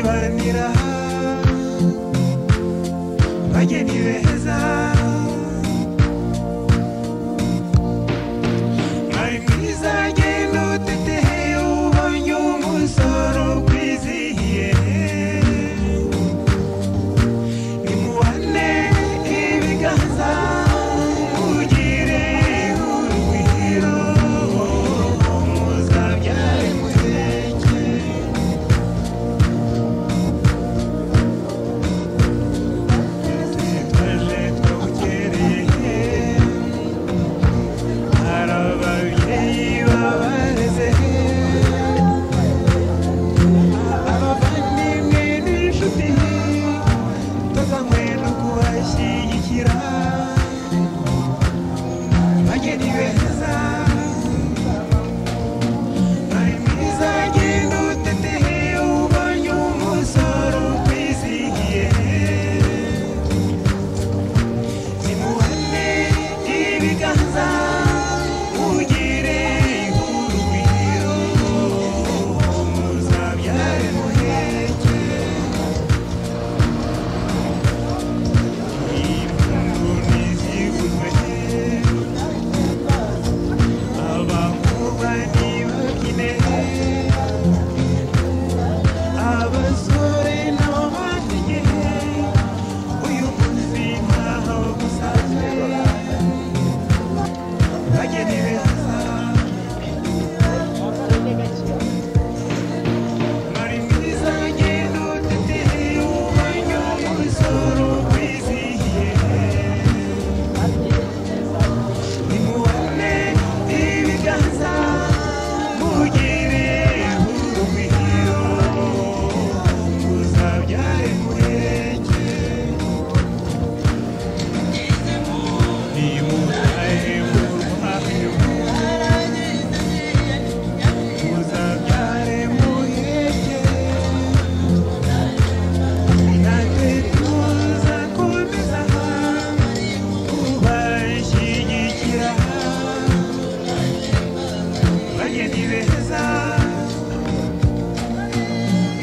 kugira bajye ni beza mwari mwiza genda utetehe ubonye umusoro ukwizihiye nimuhane ibiganza mugire urugwiro muzabyare muzeke twaje twawukereye hari ababyeyi babareze abavandimwe n'inshuti tuzanywe no kubashyigikira bageni beza bari mwiza genda utetehe ubonye umusoro ukwizihiye nimuhane ibiganza mugire urugwiro muzabyare muheke impundu ntizigurwe abankuba ntibakine abasore n'abamategeko uyu munsi ntaho gusanzwe bageni beza bari mwiza genda uteteye ububanyi umusoro wizihiye nimuhane ibiganza mugire urugwiro muzabyare muheke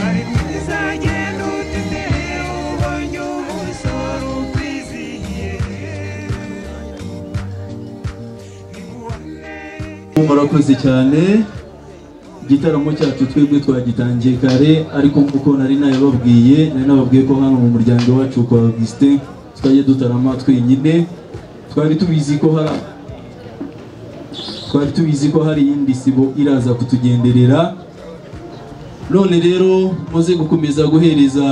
Genda utetehe ubonye umusoro ukwizihiye murakoze cyane igitaramo cyacu twebwe twagitangiye kare ariko nk'uko nari nabibabwiye nari nababwiye ko hano mu muryango wacu kwa augustin twajya dutarama twenyine twari tubizi ko hari twari tubizi ko hari iyindi sibo iraza kutugenderera none rero muze gukomeza guhereza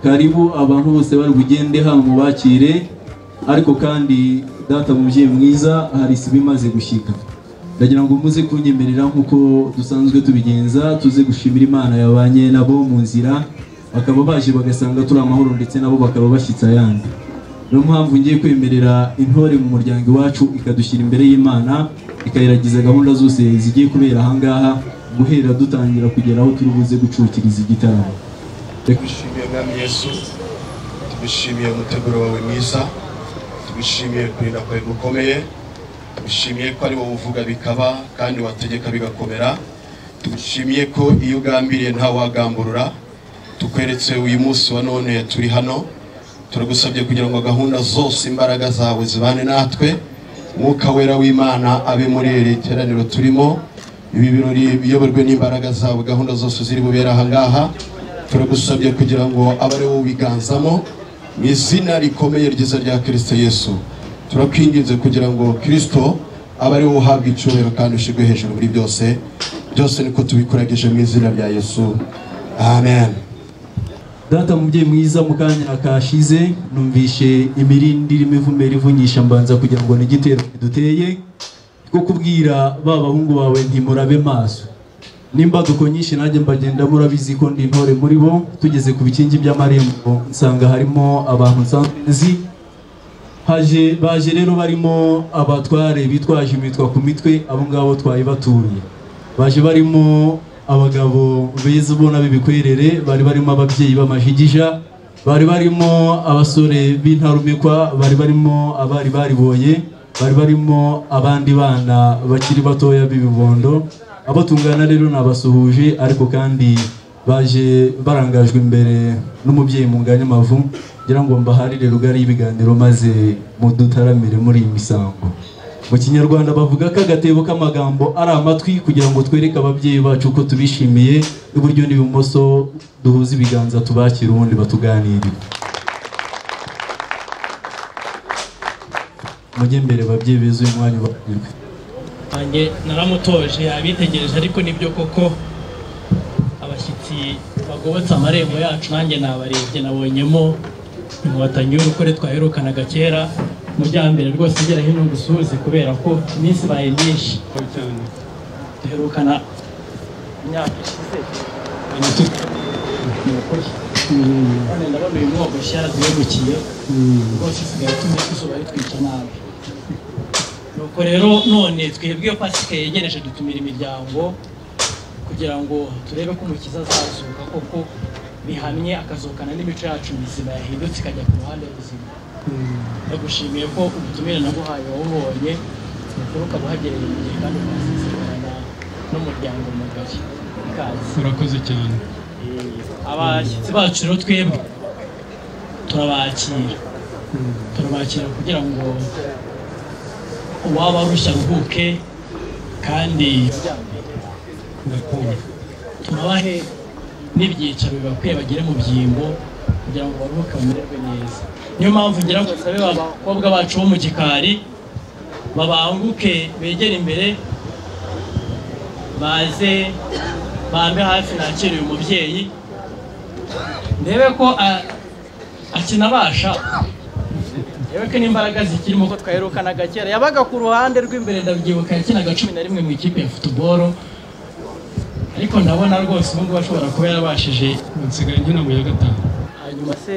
karibu abantu bose bari bugende hano mubakire ariko kandi data mubyeyi mwiza hari sibo imaze gushyika ndagira ngo muze kunyemerera nk'uko dusanzwe tubigenza tuze gushimira imana yabanye nabo mu nzira bakaba baje bagasanga turi amahoro ndetse nabo bakaba bashyitse ayandi niyo mpamvu ngiye kwemerera intore mu muryango iwacu ikadushyira imbere y'imana ikayiragiza gahunda zose zigiye kubera ahangaha guhera dutangira kugera aho turi buze gucukiriza igitaramo Reka- tubishimiye mwami yesu tubishimiye umuteguro wawe mwiza tubishimiye kurinda kwawe gukomeye tubishimiye ko ari wowe uvuga bikaba kandi wategeka bigakomera tubishimiye ko iyo ugambiriye ntawagamburura tukweretse uyu munsi wa none turi hano turagusabye kugira ngo gahunda zose imbaraga zawe zibane natwe mwuka wera w'imana abe muri iri teraniro turimo ibi birori biyoborwe n'imbaraga zawe gahunda zose ziri bubere ahangaha turagusabye kugira ngo abe ari wowe ubiganzamo mu izina rikomeye ryiza rya kirisito yesu turakwinginze kugira ngo kirisito abe ari wowe uhabwa icyubahiro kandi ushyirwe hejuru muri byose byose niko tubikuragije mu izina rya yesu amen data mubyeyi mwiza mu kanya kashize numvishe imirindi irimo ivumera ivunyisha mbanza kugira ngo n'igitero kiduteye ko kubwira ba bahungu bawe ntimurabe maso n'imbaduko nyinshi nanjye mbagenda murabizi ko ndi intore muri bo tugeze ku bikingi by'amarembo nsanga harimo abantu nsanzwe nzi haje baje rero barimo abatware bitwaje imitwa ku mitwe abo ngabo twari batuye baje barimo abagabo beza ubona b'ibikwerere bari barimo ababyeyi b'amajigija bari barimo abasore b'intarumikwa bari barimo abari bariboye bari barimo abandi bana bakiri batoya b'ibibondo abo tungana rero nabasuhuje ariko kandi baje barangajwe imbere n'umubyeyi mu nganya amavu ngira ngo mbaharire rugari y'ibiganiro maze mudutaramire muri iyi misango mu kinyarwanda bavuga ko agatebo k'amagambo ari amatwi kugira ngo twereke ababyeyi bacu ko tubishimiye iburyo n'ibumoso duhuze ibiganza tubakire ubundi batuganirire mujye mbere babyeyi beza uyu mwanya ubarirwe nanjye naramutoje abitegereje ariko nibyo koko abashyitsi bagobotse amarembo yacu nanjye nabarebye nabonyemo inkotanyi y'urukore twaherukanaga kera mu byambere rwose ugera hino gusuhuze kubera ko iminsi ibaye myinshi duherukana imyaka ishize ni ukuri none ndabona uyu mwogoshya yaraduhemukiye rwose usigaye tumenya ko izuba ritwica nabi nuko rero none twebwe iyo pasike yegereje dutumira imiryango kugira ngo turebe ko umukiza azazuka koko bihamye akazukana n'imico yacu mizima yahindutse ikajya ku ruhande ruzima ndagushimiye ko ubutumire naguhaye wawubonye ukuru ukaba uhagereye mu gihe kandi ukazisezerana n'umuryango mugari ikaze urakoze cyane abashyitsi bacu rero twebwe turabakira turabakira kugira ngo uwaba arushya aruhuke kandi ndakumva tubahe n'ibyicaro bibakwiye bagere mu byimbo kugira ngo baruhuke bamererwe neza niyo mpamvu ngira ngo nsabe abakobwa bacu bo mu gikari babanguke begere imbere baze bambe hafi nakire uyu mubyeyi ndebe ko a- akinabasha ndebe ko n'imbaraga zikirimo ko twaherukanaga kera yabaga ku ruhande rw'imbere ndabyibuka yakinaga cumi na rimwe mu ikipe ya futuboro ariko ndabona rwose ubu ngubu ashobora kuba yarabashije nsigaye nkina mu ya gatanu hanyuma se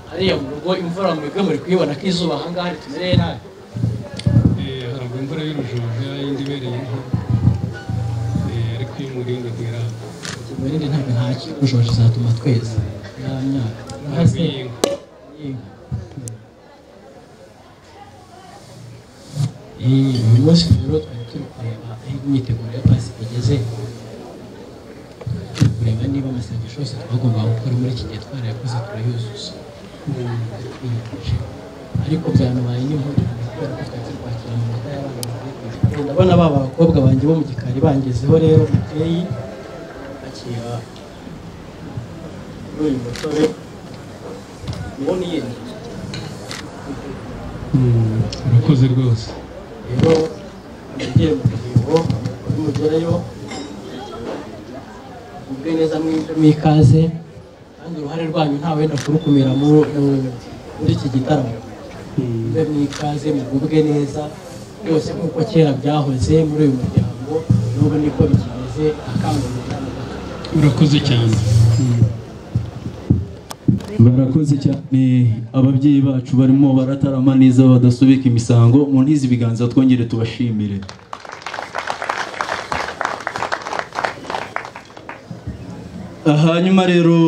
hariya mu rugo imvura mwebwe muri kuyibona ko izuba ahangaha ritumereye nabi Eh, haragwa imvura y'urujojo yindi ibereye inka Eh, ariko iyo umurinda ntiraba tumerere ntabwo nta kijujoje izatuma tweza nta myaka ntabwo y'inka uyu munsi rero twari turi kureba aho imyiteguro ya pasi igeze turi kureba niba amasengesho yose twagombaga gukora muri iki gihe twarayakoze turayuzuza twiyujuje ariko byanabaye n'impudu kubera ko twari turi kwakira amanota y'abana bavuye ku ishuri ndabona ba bakobwa banjye bo mu gikari bangezeho rero mubyeyi akira muri uyu musore ubona iyengeje urakoze rwose rero mugere mu rugingo nimugerayo mugire neza mwinjire mwikaze kandi uruhare rwanyu nta wenda kurukumira mu- mu- muri iki gitaramo mube mwikaze mugubwe neza rwose nk'uko kera byahoze muri uyu muryango n'ubu niko bikimeze akangurira urakoze cyane barakoze cyane ababyeyi bacu barimo baratarama neza badasubika imisango mu ntizi ibiganza twongere tubashimire hanyuma rero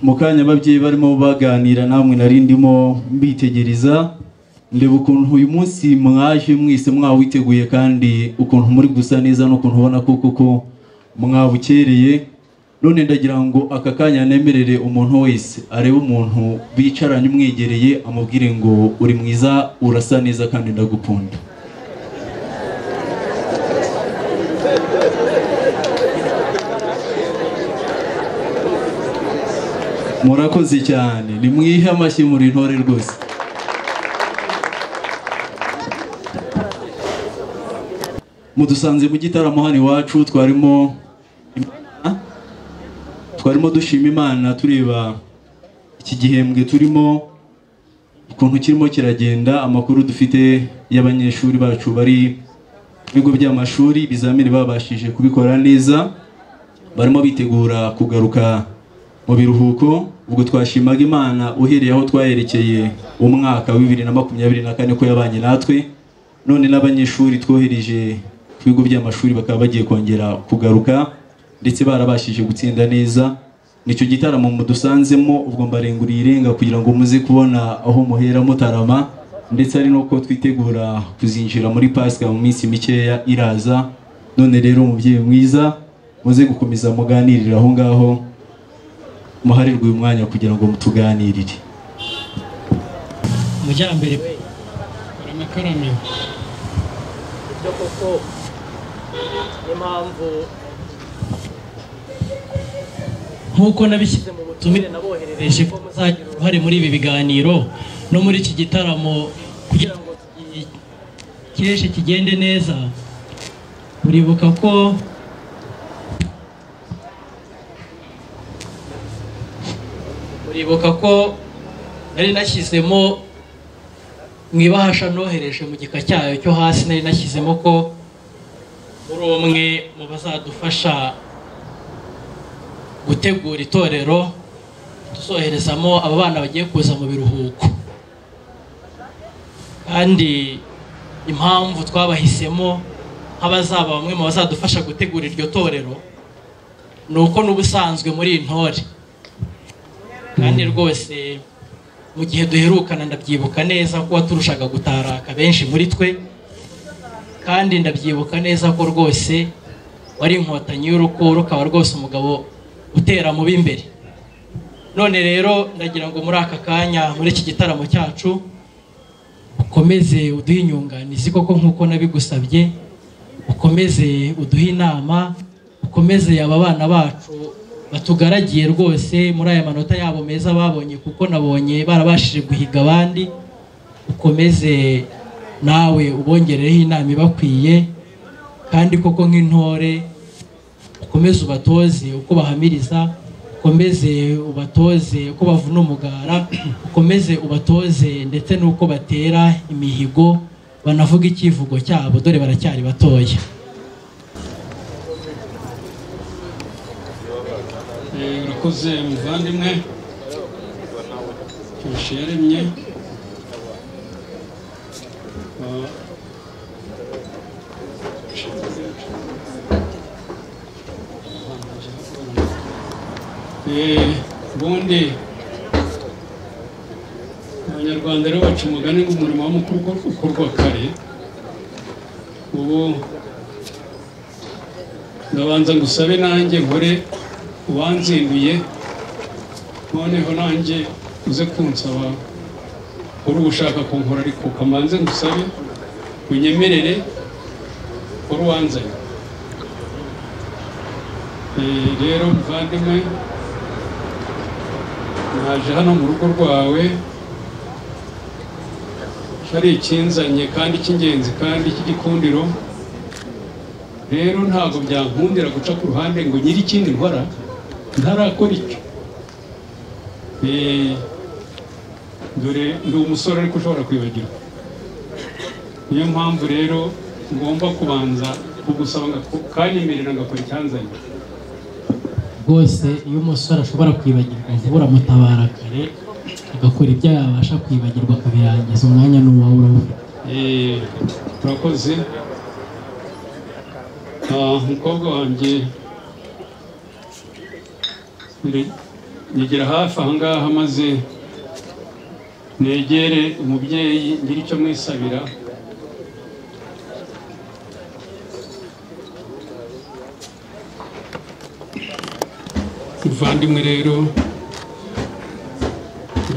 mu kanya ababyeyi barimo baganira namwe nari ndimo mbitegereza ndeba ukuntu uyu munsi mwaje mwese mwawiteguye kandi ukuntu muri gusa neza n'ukuntu ubona ko koko mwabukereye none ndagira ngo aka kanya nemerere umuntu wese arebe umuntu bicaranye umwegereye amubwire ngo uri mwiza urasa neza kandi ndagukunda murakoze cyane nimwihe amashyi muri ntore rwose mudusanze mu gitaramo hano iwacu twarimo Imana- twarimo dushima imana tureba iki gihembwe turimo ukuntu kirimo kiragenda amakuru dufite y'abanyeshuri bacu bari mu bigo by'amashuri ibizamini babashije kubikora neza barimo bitegura kugaruka mu biruhuko ubwo twashimaga imana uhereye aho twaherekeye umwaka wa bibiri na makumyabiri na kane ko yabanye natwe none n'abanyeshuri twohereje ku bigo by'amashuri bakaba bagiye kongera kugaruka ndetse barabashije gutsinda neza nicyo gitaramo mudusanzemo ubwo mbarenguriye irenga kugira ngo muze kubona aho muhera mutarama ndetse ari n'uko twitegura kuzinjira muri pasika mu minsi mikeya iraza none rero umubyeyi mwiza muze gukomeza muganirire aho ngaho muharirwe uyu mwanya kugira ngo mutuganirire amajyambere hari amakaramu ibyo koko niyo mpamvu nk'uko nabishyize mu butumire naboherereje ko muzagira uruhare muri ibi biganiro no muri iki gitaramo kugira ngo ikeshe kigende neza uribuka ko uribuka ko nari nashyizemo mu ibahasha nohereje mu gika cyayo cyo hasi nari nashyizemo ko muri umwe mu bazadufasha gutegura itorero tuzoherezamo aba bana bagiye kuza mu biruhuko kandi impamvu twabahisemo nk'abazaba bamwe mu bazadufasha gutegura iryo torero ni uko n'ubusanzwe muri iyi ntore kandi rwose mu gihe duherukana ndabyibuka neza ko waturushaga gutaraka benshi muri twe kandi ndabyibuka neza ko rwose wari inkotanyi y'urukundo ukaba rwose umugabo utera mu b'imbere none rero ndagira ngo muri aka kanya muri iki gitaramo cyacu ukomeze uduhe inyunganizi koko nk'uko nabigusabye ukomeze uduhe inama ukomeze aba bana bacu batugaragiye rwose muri aya manota yabo meza babonye kuko nabonye barabashije guhiga abandi ukomeze nawe ubongerereho inama ibakwiye kandi koko nk'intore ukomeze ubatoze uko bahamiriza ukomeze ubatoze uko bavuna umugara ukomeze ubatoze ndetse n'uko batera imihigo banavuga icyivugo cyabo dore baracyari batoya Eh, urakoze muvandimwe kenshi yaremye Ah. Eh, ubundi abanyarwanda rero baca umugani ngo umurimo w'umukuru uko- ukorwa kare ubu ndabanza ngusabe nanjye nkore uwanzinduye noneho nanjye uze kunsaba uri ushaka kunkora ariko kamanze ngusabe unyemerere uri uwanzanye Eh, rero muvandimwe naje hano mu rugo rwawe hari ikinzanye kandi cy'ingenzi kandi cy'igikundiro rero ntabwo byankundira guca ku ruhande ngo nyiri ikindi nkora ntarakora icyo Eh, dore ndi umusore ariko ushobora kwibagirwa niyo mpamvu rero ngomba kubanza kugusaba ngaku- kanyemerera ngakora icyanzanye rwose iyo umusore ashobora kwibagirwa vuba uramutabara kare agakora ibyo yabasha kwibagirwa akabirangiza umwanya ni uwawe urawufite Eh, urakoze Ah, umukobwa wanjye Nire- negera hafi ahangaha maze negere umubyeyi ngire icyo mwisabira muvandimwe rero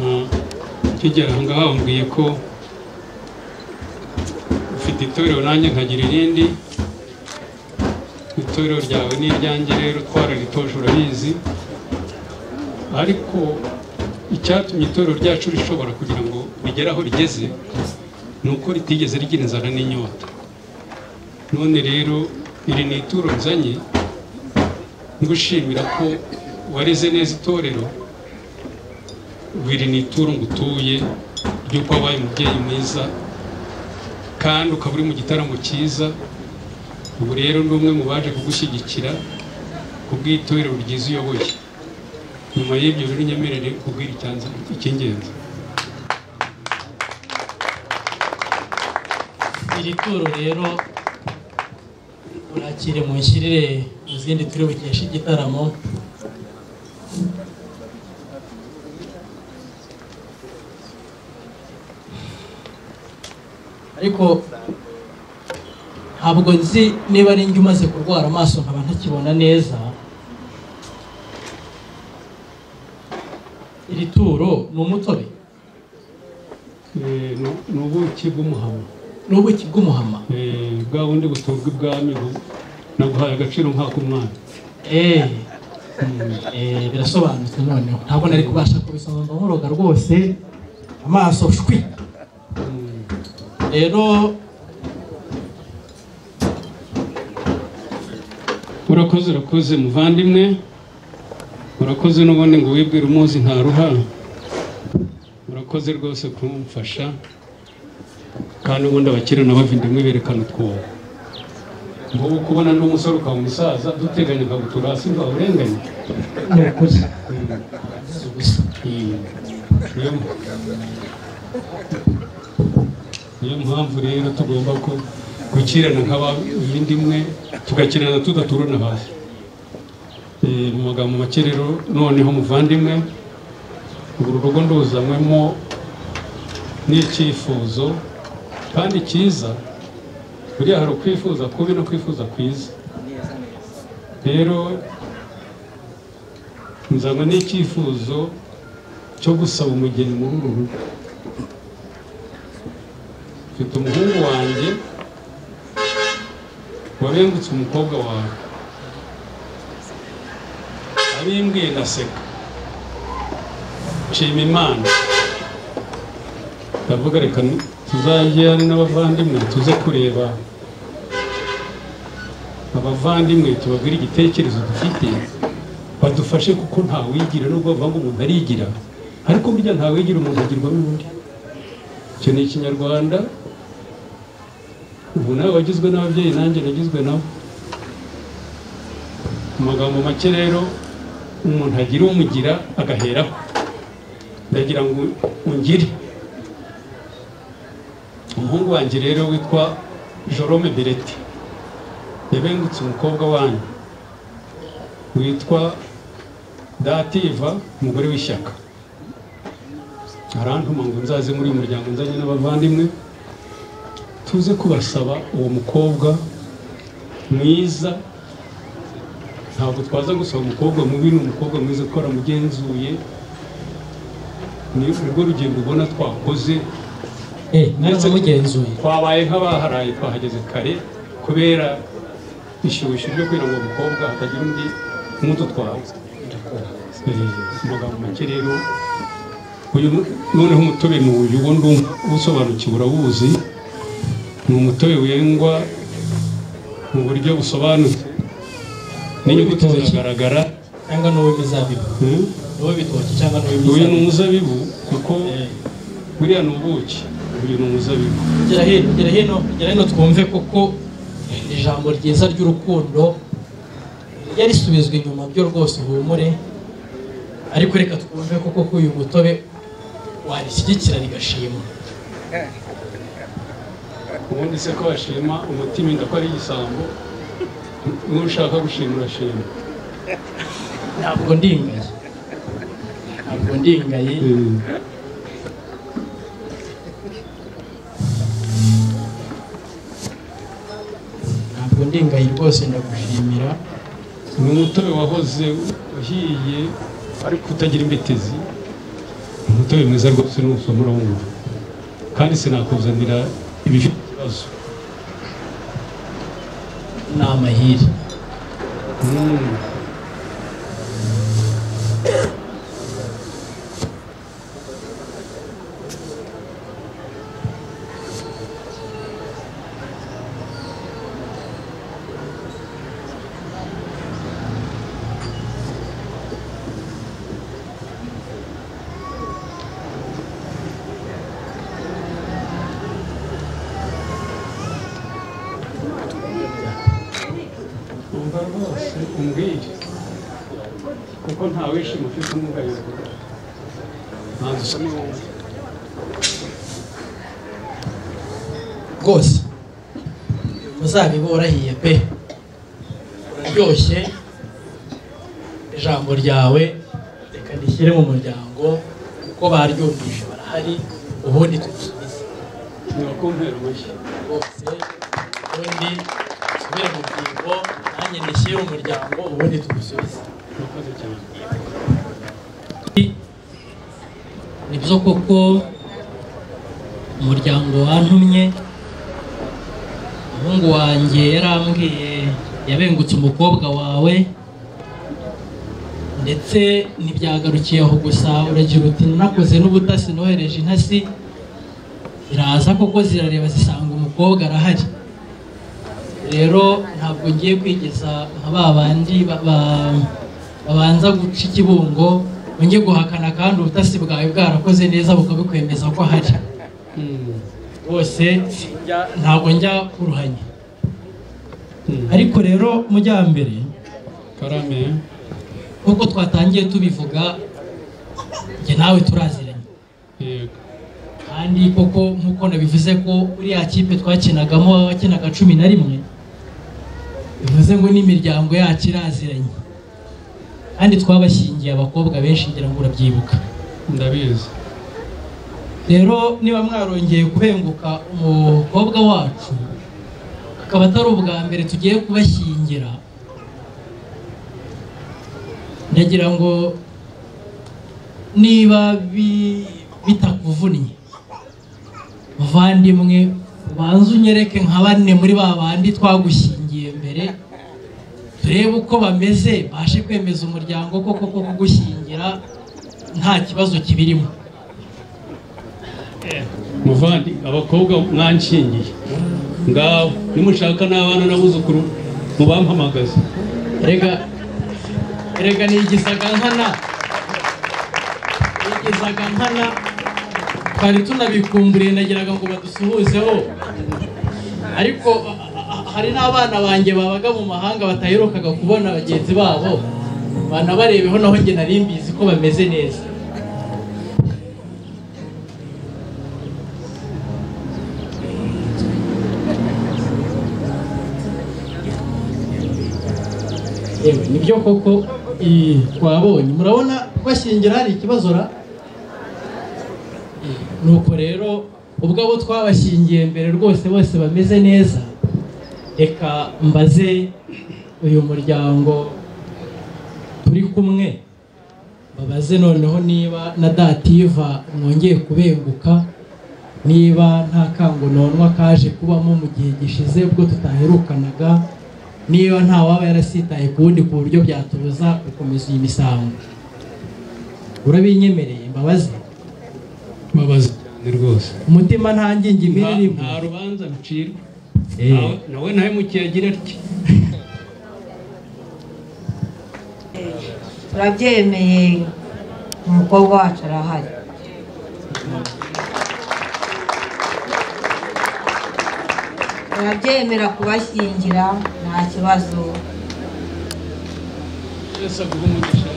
ah, ukigera ahangaha wambwiye ko ufite itorero nanjye nkagira irindi itorero ryawe ni iryanjye rero twararitoje urabizi ariko icyatumye itorero ryacu rishobora kugira ngo rigere aho rigeze ni uko ritigeze rigira inzara n'inyota none rero iri ni ituro nzanye ngushimira ko wareze neza itorero iri ni ituro ngutuye ry'uko wabaye umubyeyi mwiza kandi ukaba uri mu gitaramo cyiza ubu rero ni umwe mu baje kugushyigikira ku bw'itorero ryiza uyoboye nyuma y'ibyo rero nyemerere kubwira icyanza icy'ingenzi iri turo rero urakire mu nshyirire mu zindi turi bukeshe igitaramo ariko ntabwo nzi niba ari njye umaze kurwara amaso nkaba ntakibona neza iri turo ni umutobe Eh, ni- ni ubuki bw'umuhama ni ubuki bw'umuhama Eh, bwa bundi buturwa ibwami bu- naguhaye agaciro nk'ako umwana Eh, eh, birasobanutse noneho ntabwo nari kubasha kubisoma mba nkuroga rwose amaso shwi rero urakoze urakoze muvandimwe urakoze n'ubundi ngo wibwire umuzi ntaruha urakoze rwose kumfasha kandi ubundi abakire n'abavindimwe berekana utwobo ngubu kubona undi musore ukaba umusaza duteganya ukagutura hasi ngo awurenganye ni ukuri gusa Mm. Niyo niyo mpamvu rero tugomba ko gukirana nk'abindi imwe tugakirana tudaturana hasi Eh, mu magambo make rero noneho muvandimwe uru rugo nduzanywemo n'icyifuzo kandi cyiza buriya hari ukwifuza kubi no kwifuza kwiza rero nzanywa n'icyifuzo cyo gusaba umugeni muri uru rugo mfite umuhungu wanjye wabengutse umukobwa wawe abimbwiye ndaseka nshima imana ndavuga reka ni- tuzajye n'abavandimwe tuze kureba abavandimwe tubabwire igitekerezo dufite badufashe kuko ntawigira nubwo bavuga ngo umuntu arigira ariko burya ntawigira umuntu agirwa n'undi icyo ni ikinyarwanda ubu nawe wagizwe n'ababyeyi nanjye nagizwe nabo mu magambo make rero umuntu agira umugira agaheraho ndagira ngo ungire umuhungu wanjye rero witwa jorome bereti yabengutse umukobwa wanyu witwa dativa umugore w'ishyaka arantuma ngo nzaze muri uyu muryango nzanye n'abavandimwe tuze kubasaba uwo mukobwa mwiza ntabwo twaza gusaba umukobwa mubi ni umukobwa mwiza kuko aramugenzuye ni urwo rugendo ubona twakoze eh naramugenzuye twabaye nk'abaharaye twahageze kare kubera ishyushyu ryo kugira ngo umukobwa hatagira undi umuto twawe amagambo make rero uyu noneho umutobe ni uyu uwo ndumva usobanukiwe urawuzi ni umutobe wengwa mu buryo busobanutse n'inyuguti ziragaragara cyangwa ni uw'imizabibu Hmm? ni uw'ibitoki cyangwa ni uyu uw'imizabibu ni umuzabibu kuko Eh, buriya ni ubuki uyu ni umuzabibu gera hino gera hino gera hino twumve kuko ijambo ryiza ry'urukundo rijya risubizwa inyuma byo rwose uhumure ariko reka twumve kuko ko uyu mutobe warishyigikira rigashimwa ubundi se ko bashima umutima inda ko ari igisambo n'ushaka gushima urashima ntabwo ndingaye ntabwo ndingaye ntabwo ndingaye rwose ndagushimira ni umutobe wahoze uhiye ariko utagira imbitezi ni umutobe mwiza rwose n'umusoma urawumva kandi sinakuzanira ibifite ikibazo ni amahire Mm. umva rwose umbwire kuko nta wishima ufite umwugariro ntabwo usa n'uwumva rwose umuzabibu warahiye pe uraryoshye ijambo ryawe reka rishyire mu muryango kuko baryumvise barahari ubundi tubisubize ntiwakumpera amashyi rwose ubundi nsubire mu rubyiruko nanjye nishyire umuryango ubundi tugusubize murakoze cyane nibyo koko umuryango wantumye umuhungu wanjye yarambwiye yabengutse umukobwa wawe ndetse ntibyagarukiye aho gusa uragira uti nakoze n'ubutasi nohereje intasi ziraza koko zirareba zisanga umukobwa arahari rero ntabwo ngiye kwigeza nka ba bandi ba- ba- babanza guca ikibungo nge guhakana kandi ubutasi bwawe bwarakoze neza bukabikwemeza ko hari Mm, bose sinjya- ntabwo njya kuruhanya mm. ariko rero mujyambere karame nk'uko twatangiye tubivuga njye nawe turaziranye yego kandi koko nk'uko nabivuze ko uriya kipe twakinagamo wakinaga cumi na rimwe bivuze ngo n'imiryango yacu iraziranye kandi twabashyingiye abakobwa benshi ngira ngo urabyibuka ndabizi rero niba mwarongeye kubenguka umukobwa wacu akaba atari ubwa mbere tugiye kubashyingira ndagira ngo niba bi- bitakuvunnye muvandimwe ubanze unyereke nka bane muri ba bandi twagushyingiye mbere turebe uko bameze bashe kwemeza umuryango ko koko kugushyingira nta kibazo kibirimo muvandi abakobwa mwanshingiye ngaho nimushaka n'abana n'abuzukuru mubampamagaze erega erega nigizaga nkana nigizaga nkana twari tunabikumburiye nagiraga ngo badusuhuzeho ariko a- a- hari n'abana banjye babaga mu mahanga bataherukaga kubona bagenzi babo banabarebeho naho njye nari mbizi ko bameze neza yewe nibyo koko i- twabonye murabona bashyingira hari ikibazo ra nuko rero ubwo abo twabashyingiye mbere rwose bose bameze neza reka mbaze uyu muryango turi kumwe babaze noneho niba na dativa mwongeye kubenguka niba nta kango nonwa kaje kubamo mu gihe gishize ubwo tutaherukanaga niba nta waba yarasitaye ku wundi ku buryo byatubuza gukomeza iyi misango urabinyemereye mbabaze mbabaze cyane rwose umutima nta ngingi nta imirimo nta rubanza rucirwa Eh. Nawe- nawe nawe mukiyagira atya turabyemeye umukobwa wacu arahari turabyemera kubashyingira nta kibazo yesu aguha umugisha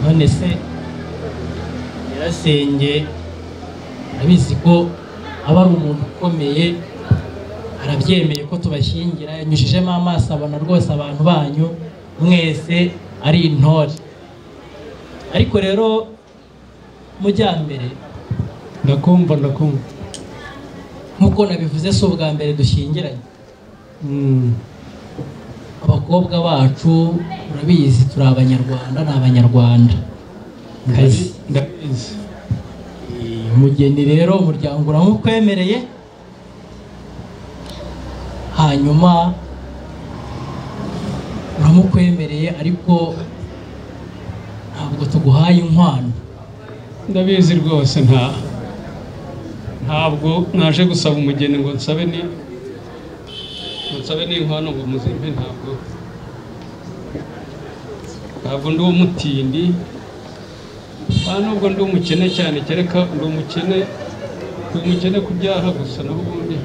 none se nyirasenge arabizi ko aba ari umuntu ukomeye arabyemeye ko tubashyingira yanyujijemo amaso abona rwose abantu banyu mwese ari intore ariko rero mujyambere ndakumva ndakumva nk'uko nabivuze si ubwa mbere dushyingiranye Mm, abakobwa bacu urabizi turi abanyarwanda ni abanyarwanda kazi ndabi- ndabizi umugeni rero umuryango uramukwemereye hanyuma uramukwemereye ariko ntabwo tuguhaye inkwano ndabizi rwose nta ntabwo naje gusaba umugeni ngo nsabe ni ngo nsabe n'inkwano ngo muzimpe ntabwo ntabwo ndi umutindi nta nubwo ndi umukene cyane kereka ndi umukene ndi umukene ku byaha gusa naho ubundi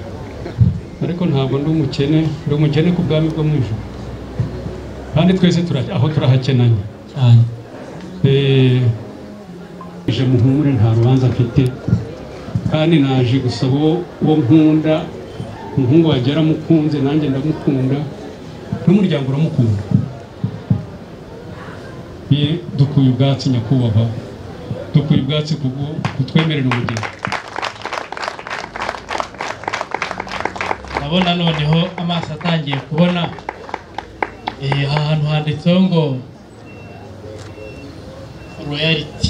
ariko ntabwo ndi umukene ndi umukene ku bwami bwo mu ijoro kandi twese tura- aho turahakenanye cyane ije muhumure nta rubanza mfite kandi naje gusaba uwo uwo nkunda umuhungu wanjye yaramukunze nanjye ndamukunda n'umuryango uramukunda ye dukuye ubwatsi nyakubahwa dukora ubwatsi kubwo kutwemerera umugeni ndabona noneho amaso atangiye kubona eh, aha hantu handitseho ngo royality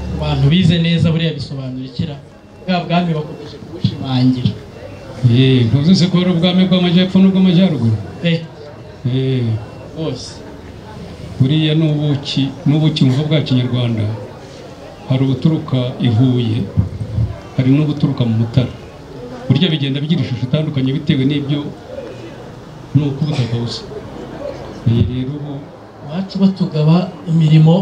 Ku bantu bize neza buriya bisobanurikira bwa bwami bakomeje kubushimangira yeee ntuzi se ko hari ubwami bw'amajyepfo n'ubw'amajyaruguru pe yeee bose buriya ni ubuki ni ubuki mu bwa kinyarwanda hari ubuturuka i huye hari n'ubuturuka mu mutara burya bigenda bigira ishusho itandukanye bitewe n'ibyo ni uko ubutaka busa iyi rero ubu iwacu batugaba imirimo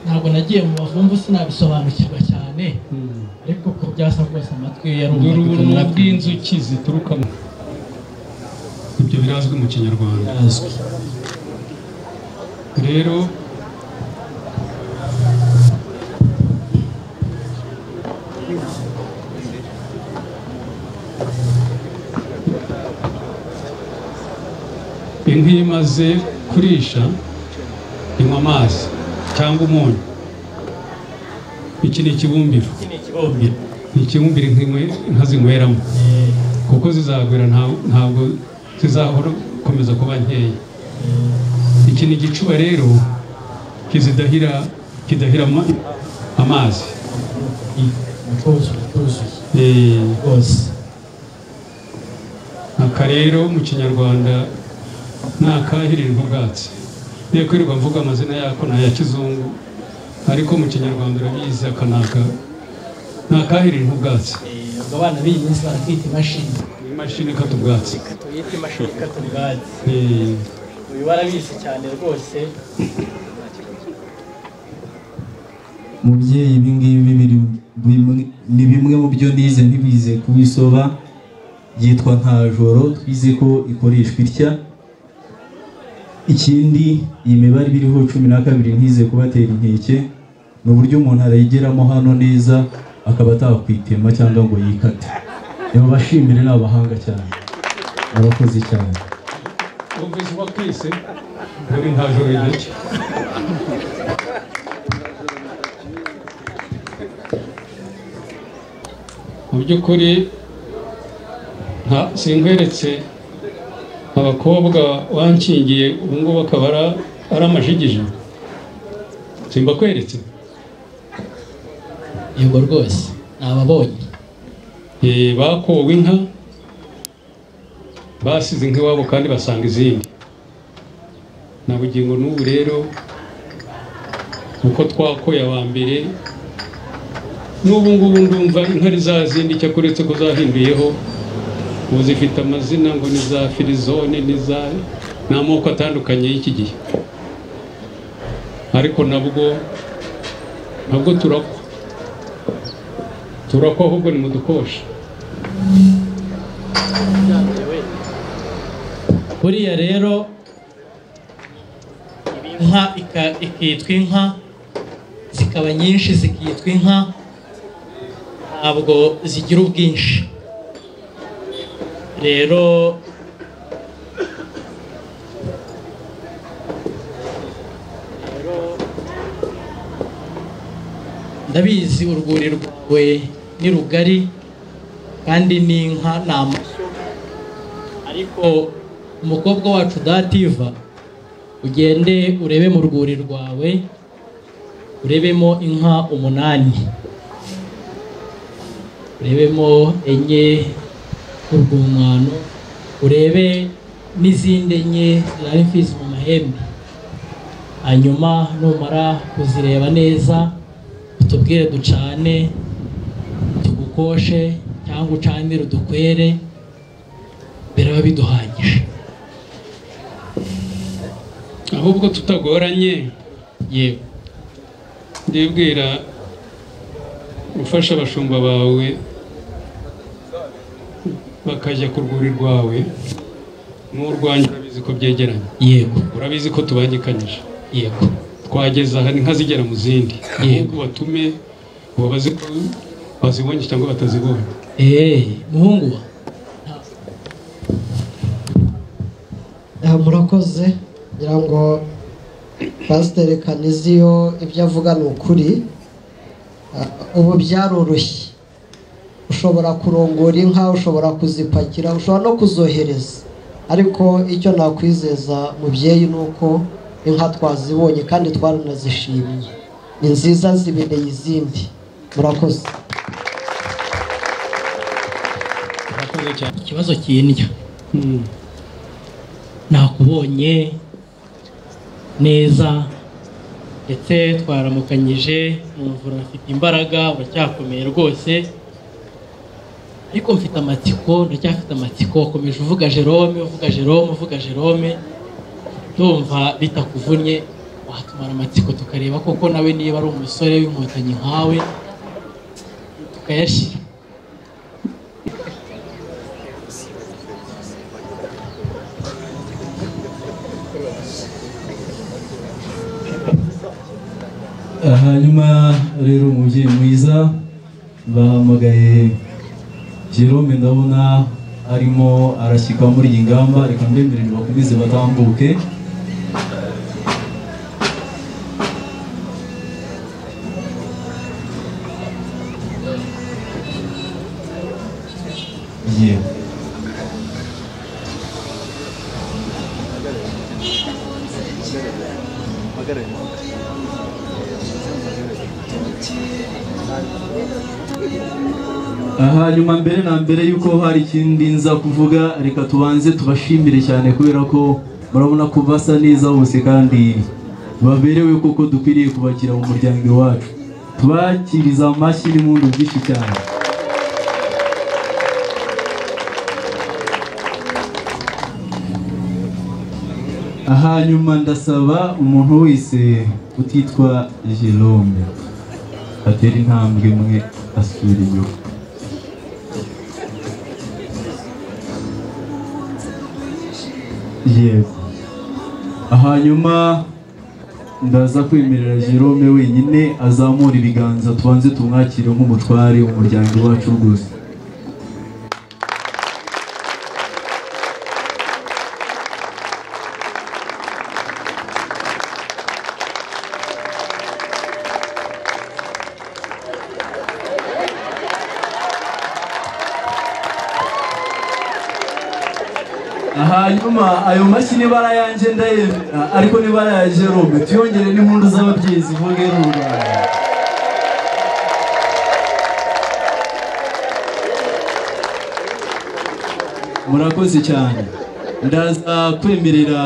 ntabwo nagiye mu bavumvu sinabisobanukirwa cyane hmm. ariko ko byasa rwose amatwi ye dore yarumvaga ubuntu bw'inzuki ziturukamo ibyo birazwi mu kinyarwanda azwi rero inka iyo imaze kurisha inywa amazi cyangwa umunyu iki ni ikibumbiro iki ni ikibumbiro ni ikibumbiro inka inywe- inka zinyweramo kuko zizagwira nta- ntabwo zizahora gukomeza kuba nkeya iki ni igicuba rero kizidahira kidahira ama- amazi cyuzuye cyuzuye Eh, rwose aka rero mu kinyarwanda ni akahirirwa ubwatsi iyo kwirirwa mvuga amazina yako ni aya kizungu ariko mu kinyarwanda urabizi aka ni aka ni akahirirwa ubwatsi Eh, ubwo abana b'iyi minsi baratwita imashini ni imashini ikata ubwatsi tuyite imashini ikata ubwatsi Eh, uyu barabizi cyane rwose mubyeyi ibi ngibi biri- bimwe- ni bimwe mu byo nize ntibize kubisoba yitwa ntajoro twize ko ikoreshwa itya ikindi iyi mibare ibiriho cumi na kabiri ntize kubatera inkeke ni uburyo umuntu arayigeramo hano neza akaba atakwitema cyangwa ngo yikate reba bashimire ni abahanga cyane abakozi cyane wumvise uba twese muri nta joro igice mu by'ukuri nta sinkweretse abakobwa wankingiye ubu ngubu akaba ara- ari amajigija simbakweretse yego rwose nababonye Eh, bakowe inka basize inka iwabo kandi basanga izindi na bugingo n'ubu rero uko twakoye aba mbere n'ubu ngubu ndumva inka ari za zindi icyakora uretse ko zahinduyeho ubu zifite amazina ngo ni za firizone ni za ni amoko atandukanye y'iki gihe ariko nabwo nabwo turakwa turakwa ahubwo ni mu dukoshi buriya rero inka ika- ikitwa inka zikaba nyinshi zikitwa inka ntabwo zigira ubwinshi rero ndabizi urwuri rwawe ni rugari kandi n'inka ni amashyo ariko umukobwa wacu dativa ugende urebe mu rwuri rwawe urebemo inka umunani urebemo enye urwumwano urebe n'izindi enye zirara imfizi mu mahembe hanyuma numara kuzireba neza utubwire ducane tugukoshe cyangwa ucanire udukwere biraba biduhagije ahubwo tutagoranye yewe ndibwira gufasha abashumba bawe bakajya ku rwuri rwawe n'urwanjye urabizi ko byegeranye yego urabizi ko tubangikanyije yego twageza aha inka zigera mu zindi Yego. ahubwo batume ubu bazi ko bazibonye cyangwa batazibonye eee muhungu wa Ah, murakoze ngira ngo pasiteri kaniziyo ibyo avuga ni ukuri Ah, ubu byaroroshye ushobora kurongora inka ushobora kuzipakira ushobora no kuzohereza ariko icyo nakwizeza mubyeyi ni uko inka twazibonye kandi twaranazishimye ni nziza zibereye izindi murakoze murakoze cyane ikibazo kindya nakubonye neza ndetse twaramukanyije numva urafite imbaraga uracyakomeye rwose ariko mfite amatsiko ndacyafite amatsiko komeje uvuga jerome uvuga jerome uvuga jerome ndumva bitakuvunnye watumara amatsiko tukareba koko nawe niba ari umusore w'inkotanyi nkawe tukayashyira hanyuma rero umubyeyi mwiza bahamagaye jerome ndabona arimo arashyika muri iyi ngamba reka mbemerere bakomeze batambuke yewe aha nyuma mbere na mbere y'uko hari ikindi nza kuvuga reka tubanze tubashimire cyane kubera ko murabona ko basa neza bose kandi baberewe kuko dukwiriye kubakira mu muryango iwacu tubakiriza amashyi n'impundu byinshi cyane aha nyuma ndasaba umuntu wese utitwa Jerome atera intambwe mwe asura inyuma yego hanyuma ndaza kwemerera jerome wenyine azamura ibiganza tubanze tumwakire nk'umutware umuryango wacu rwose hanyuma ayo mashyi n'ibara yanjye ndayemera ariko n'ibara ya jerome tuyongere n'impundu z'ababyeyi zivuge rubanda murakoze cyane ndaza kwemerera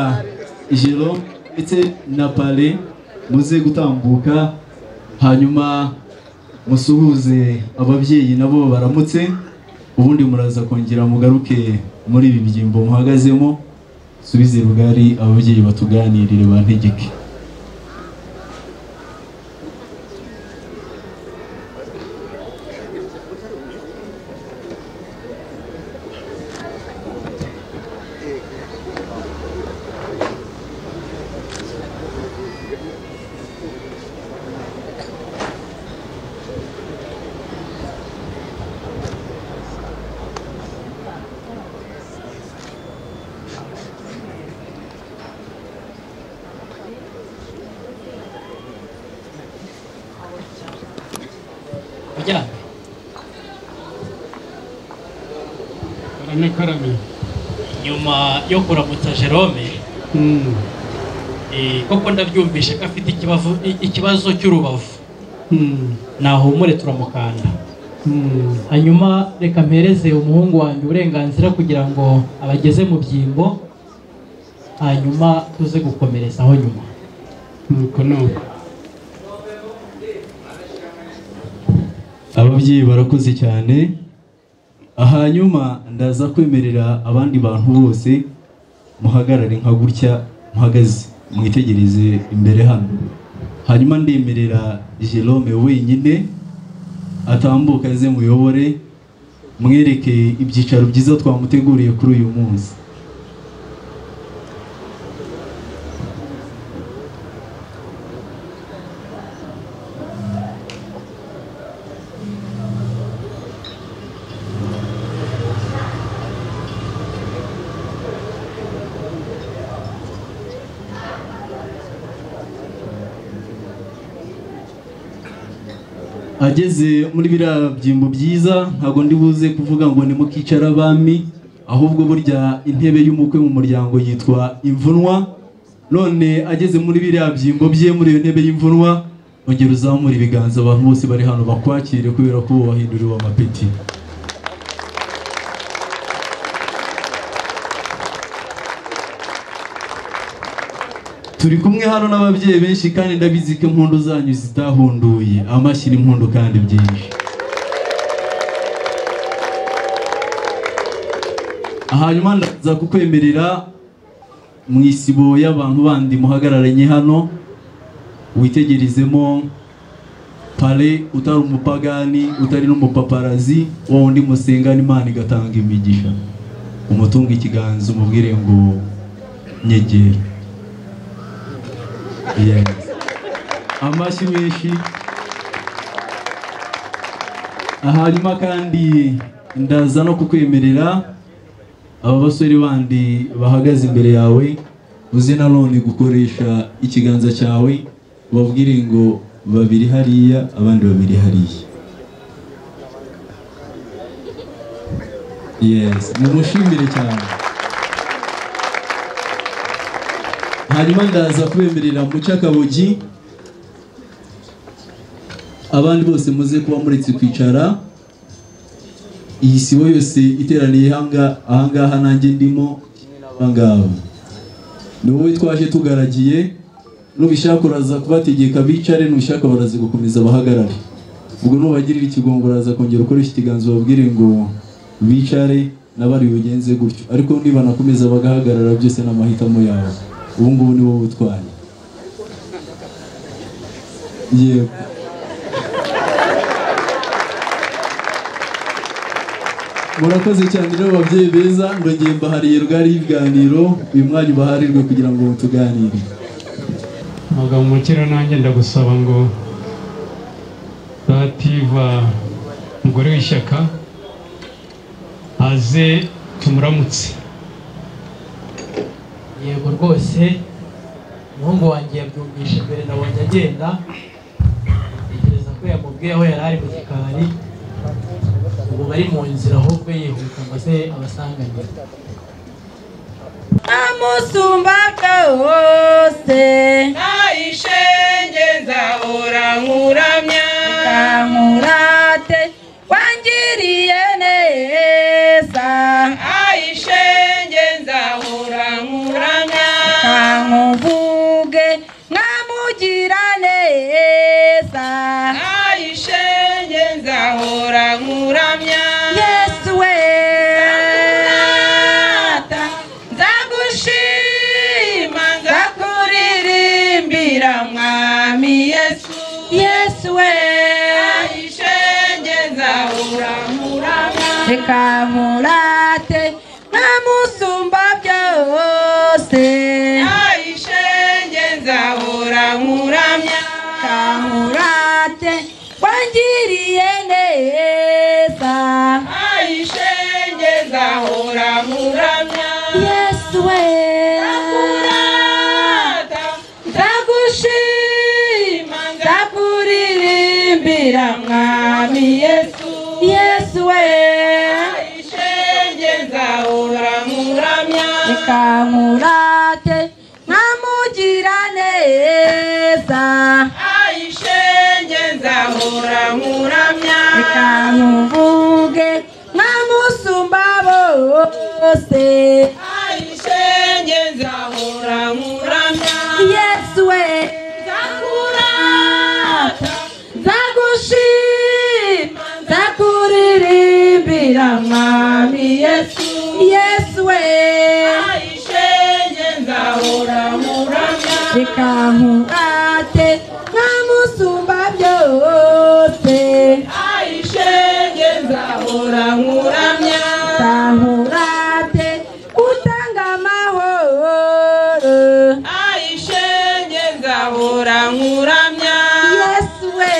jerome ndetse na pale muze gutambuka hanyuma musuhuze ababyeyi nabo baramutse ubundi muraza kongera mugaruke muri ibi byimbo muhagazemo subize rugari ababyeyi batuganirire bantegeke uryamye karame karame nyuma yo kuramutsa jerome Mm, eh, koko ndabyumvishe ko afite ikibazo ikibazo cy'urubavu mm, nahumure turamukanda mm. hanyuma reka mpereze umuhungu wanjye uburenganzira kugira ngo abageze mu byimbo hanyuma tuze gukomerezaho nyuma nuko nuko ababyeyi barakoze cyane hanyuma ndaza kwemerera abandi bantu bose muhagarare nka gutya muhagaze mwitegereze imbere hano hanyuma ndemerera jerome wenyine atambuka aze muyobore mwereke ibyicaro byiza twamuteguriye kuri uyu munsi ageze muri biriya byimbo byiza ntabwo ndi buze kuvuga ngo ni mukicara abami ahubwo burya intebe y'umukwe mu muryango yitwa imvunwa none ageze muri biriya byimbo bye muri iyo ntebe y'imvunwa ongera uzamura ibiganza abantu bose bari hano bakwakire kubera ko wahinduriwe amapeti turi kumwe hano n'ababyeyi benshi kandi ndabizi ko impundu zanyu zitahunduye amashyi n'impundu kandi byinshi hanyuma ndaza kukwemerera mu isibo y'abantu bandi muhagararanye hano witegerezemo pare utari umupagani utari n'umupaparazi wowe undi musengana imana igatanga imigisha umutunga ikiganza umubwire ngo nyegera Yes. amashyi menshi hanyuma kandi ndaza no kukwemerera aba basore bandi bahagaze imbere yawe uze nanone gukoresha ikiganza cyawe ubabwire ngo babiri hariya abandi babiri hariya yes mumushimire cyane hanyuma ndaza kubemerera muca akabogi abandi bose muze kuba muretse kwicara iyi sibo yose iteraniye hanga- ahangaha nanjye ndimo ahangaba ni wowe twaje tugaragiye nubishaka uraza kubategeka bicare nubishaka baraza gukomeza bahagarare ubwo nubagirira ikigongo uraza kongera ukoresha ikiganza ubabwire ngo bicare n'abari bugenze gutyo ariko nibanakomeza bagahagarara byose ni amahitamo yawe ubu ngubu ni wowe utwaye yego murakoze cyane rero babyeyi beza ndongeye mbahariye rwari ibiganiro uyu mwanya ubaharirwe kugira ngo tuganire mugabo mukira nanjye ndagusaba ngo dativa umugore w'ishyaka aze tumuramutse yego rwose umuhungu wanjye yabyumvisha mbere nabonye agenda ntekereza ko yamubwiye aho yari ari mu gikari ubu bari mu nzira ahubwo yihuta ngo aze abasanganire Namusumbaka wose Naishenge nzahora nkuramya Nkamurate wangiriye neza Aishenge nzahora nkuramya Nkamuvuge nkamugira neza Aishenge nzahora nkuramya Yesu we nzagushima nzakuririmbira mwami yesu yesu we ishenge nzahuramuramwa reka nkurate nkamusumba byose ishenge nzahuramuramya nkamurate wangiriye neza ishenge nzahuramuramya yesu we nzakurata nzagushima nzakuririmbira mwami yesu yesu we ishenge nzahuramuramya reka nkurate nkamugira neza ishenge nzahuramuramya reka nkuvuge nkamusumba bose ishenge nzahuramuramya yesu we nzakurata nzagushima nzakuririmbira mwami yesu yesu we ishenge nzahuramuramya reka nkurate nkamusumba byose ishenge nzahuramuramya nzahurate utanga amahoro ishenge nzahuramuramya yesu we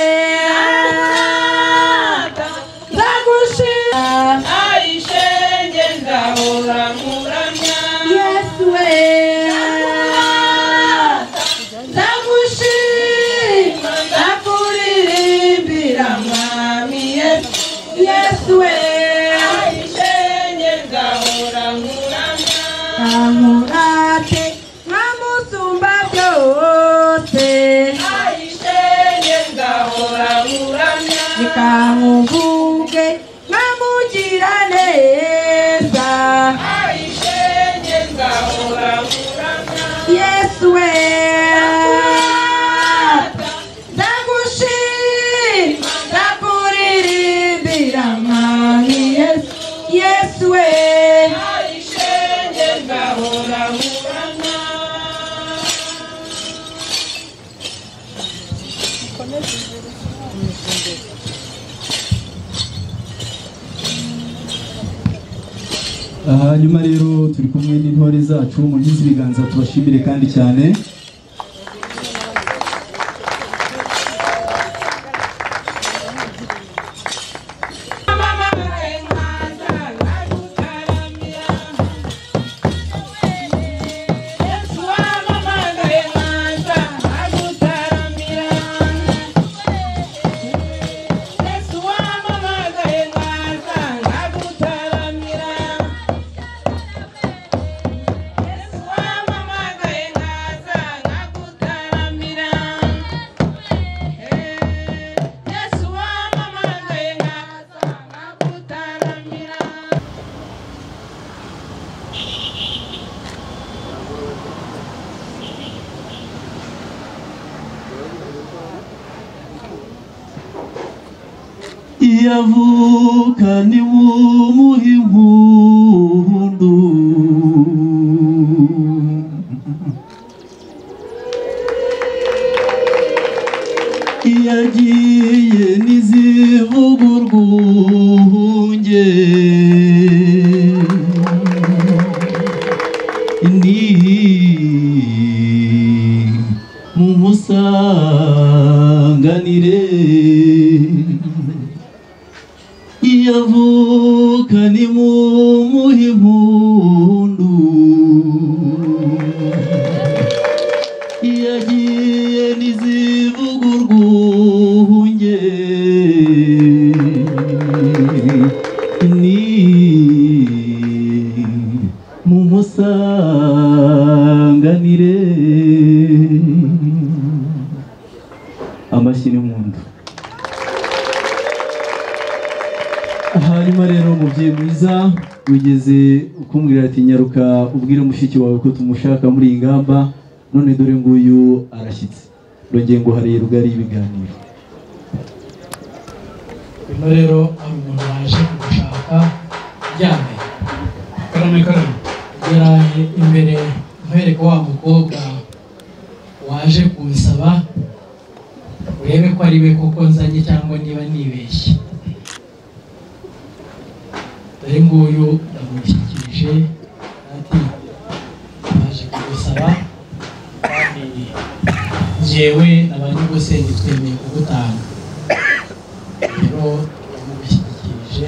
nzagushima ishenge nzahuramuramya yesu we nzagushima ntamurate nkamusumba byose ayishene ngahora nguramya nikamuvuge nkamugira neza ayishene ngahora nguramya yesu we ndagushima ndakuririmbira mani yesu yesu we ayishene ngahora nguramya hanyuma rero turi kumwe n'intore zacu mu gihe ibiganza tubashimire kandi cyane iyavukane w'umuha impundu iyagiye n'izivuga urwunge ni mu musanganire iyavuka ni mu muhimpundu iyagiye n'izivuga urwunge ni mu musanganire amashyi n'impundu hanyuma rero umubyeyi mwiza wigeze ukumbwira ati nyaruka ubwire mushiki wawe ko tumushaka muri iyi ngamba none dore nguyu arashyitse rongeye ngo hariye rugari y'ibiganiro uno rero hari umuntu waje gushaka aryamye karame karame yaraye imbere nkwereka wa mukobwa waje kunsaba urebe ko ari we koko nzanye cyangwa niba nibeshye dore nguyu ndamushyikirije ati baje kugusaba kandi njyewe na ba nyir'ubusenge twemeye kugutanga rero ndamushyikirije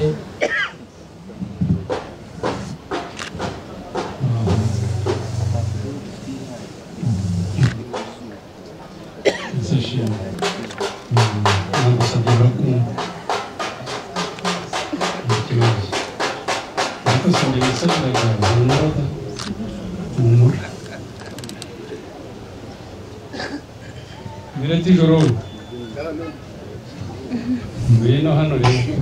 Sasha. Ntabwo usabye barakumva. Nta kibazo. Ariko usabye ibisabwaga humura. Humura. Mbere y'ijoro. Mbere no hano rero.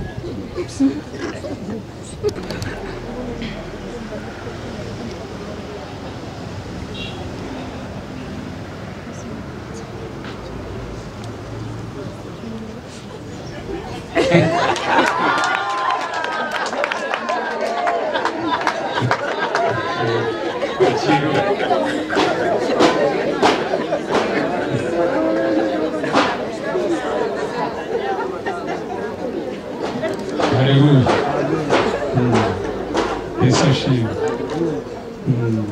Haleluya. Mm. Yesu ashimwe. Mm.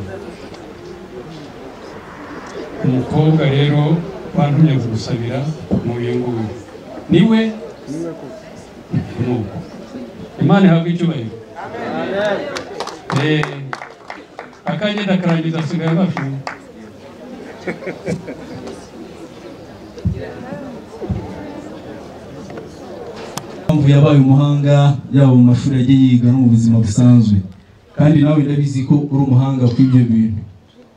Umukobwa rero wantumye gusabira muye nguyu. Niwe? Niwe koko. Imana ihabwe icyubahiro. Amen. Eh, akanjye ndakarangiza asigaye amafi. impamvu yabaye umuhanga yaba mu mashuri yagiye yiga no mu buzima busanzwe kandi nawe ndabizi ko uri umuhanga ku ibyo bintu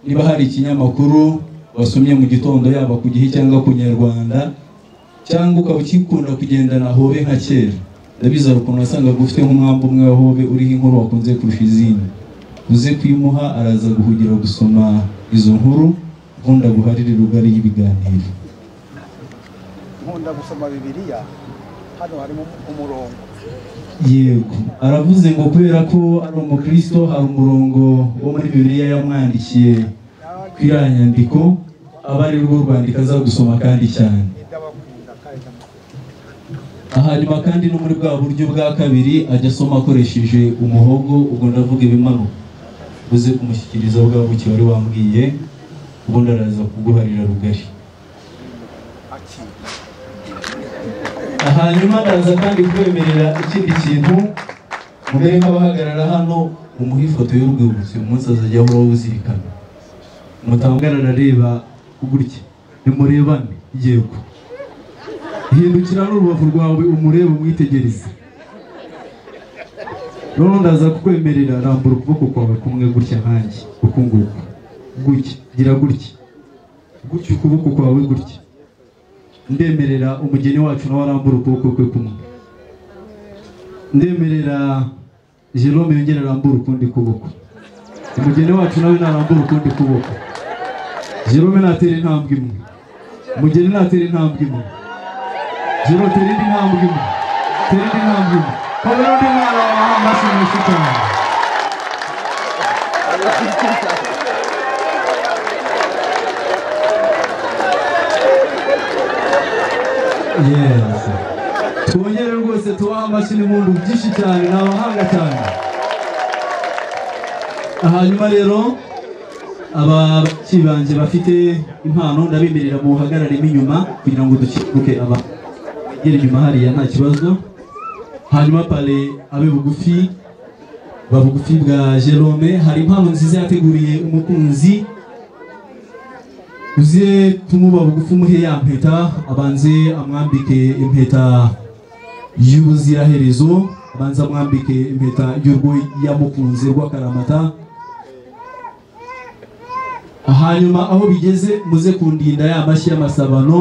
niba hari ikinyamakuru wasomye mu gitondo yaba ku gihe cyangwa ku nyarwanda cyangwa ukaba ukikunda kugendana hobe nka kera ndabizi hari ukuntu wasangaga ufite nk'umwambi umwe wa hobe uriho inkuru wakunze kurusha izindi uze kuyimuha araza guhugira gusoma izo nkuru ubundi aguharire rugari y'ibiganiro nkunda gusoma bibiliya hano harimo umurongo yego aravuze ngo kubera ko ari umukristo hari umurongo wo muri bibiliya yamwandikiye ku iriya nyandiko aba ari rwo rwandiko aza gusoma kandi cyane ndabakunda kandi hanyuma kandi no muri bwa buryo bwa kabiri ajya asoma akoresheje umuhogo ubwo ndavuga ibimanuka uze kumushyikiriza bwa buki wari wambwiye ubundi araza kuguharira rugari akira hanyuma ndaza kandi kwemerera ikindi kintu mbere nk'abahagarara hano umuha ifoto y'urwibutso uyu munsi azajya ahora awuzirikana mutangana arareba gutya nimurebane yego hindukira n'urubavu rwawe umurebe umwitegereze noneho ndaza kukwemerera rambura ukuboko kwawe kumwe gutya nkanjye uku nguku gutya gira gutya gutya ukuboko kwawe gutya ndemerera umugeni wacu nawe arambura ukuboko kwe kumwe ndemerera jerome yongera arambura ukundi kuboko umugeni wacu nawe narambura ukundi kuboko jerome natera intambwe imwe umugeni natera intambwe imwe jero tera indi ntambwe imwe tera indi ntambwe imwe kabera undi mwana wawe amashyi menshi cyane yesi twongere rwose tubaha amashyi n'impundu byinshi cyane ni abahanga cyane hanyuma rero ababyeyi banjye bafite impano ndabemerera muhagararemo inyuma kugira ngo dukibuke abantu bagera inyuma hariya nta kibazo hanyuma pale abe bugufi ba bugufi bwa jerome hari impano nziza yateguriye umukunzi uze kumuba bugufi umuhe ya mpeta abanze amwambike impeta y'ubuziraherezo abanze amwambike impeta y'urwo yamukunze rw'akaramata hanyuma aho bigeze muze kundinda ya mashyi y'amasabano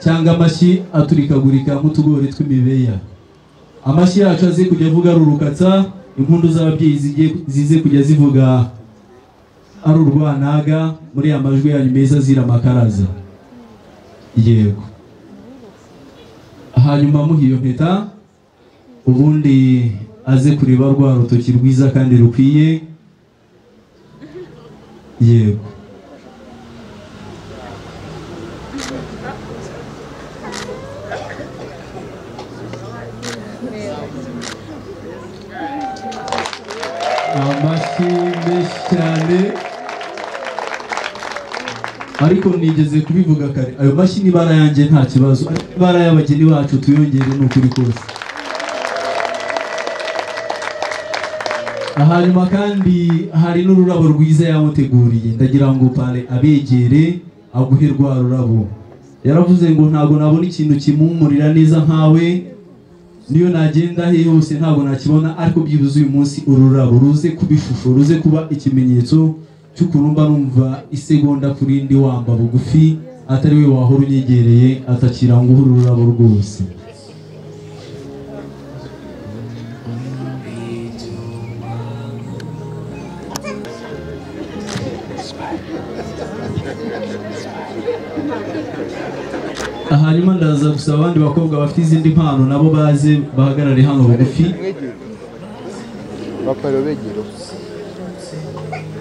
cyangwa amashyi aturikagurika nk'utugori tw'imibeya amashyi yacu aze kujya avuga ari urukatsa impundu z'ababyeyi zijye- zize kujya zivuga ari urwanaga muri ya majwi yanyu meza zira amakaraza yego hanyuma muha iyo mpeta ubundi aze kureba rwa rutoki rwiza kandi rukwiye yego amashyi menshi cyane ariko nigeze kubivuga kare ayo mashyi ni ibara yanjye nta kibazo ariko ibara y'abageni bacu tuyongere ni ukuri kose hanyuma kandi hari n'ururabo rwiza yamuteguriye ndagira ngo pale abegere aguhe rwa rurabo yaravuze ngo ntabwo nabona ikintu kimumurira neza nkawe niyo nagenda he hose ntabwo nakibona ariko byibuze uyu munsi ururabo ruze kuba ishusho ruze kuba ikimenyetso cy'ukuntu mba numva isegonda kuri ndi wamba bugufi atari we wahora unyegereye atakira ngo uhe ururabo rwose hanyuma ndaza gusaba abandi bakobwa bafite izindi mpano nabo baze bahagarare hano bugufi bapara begera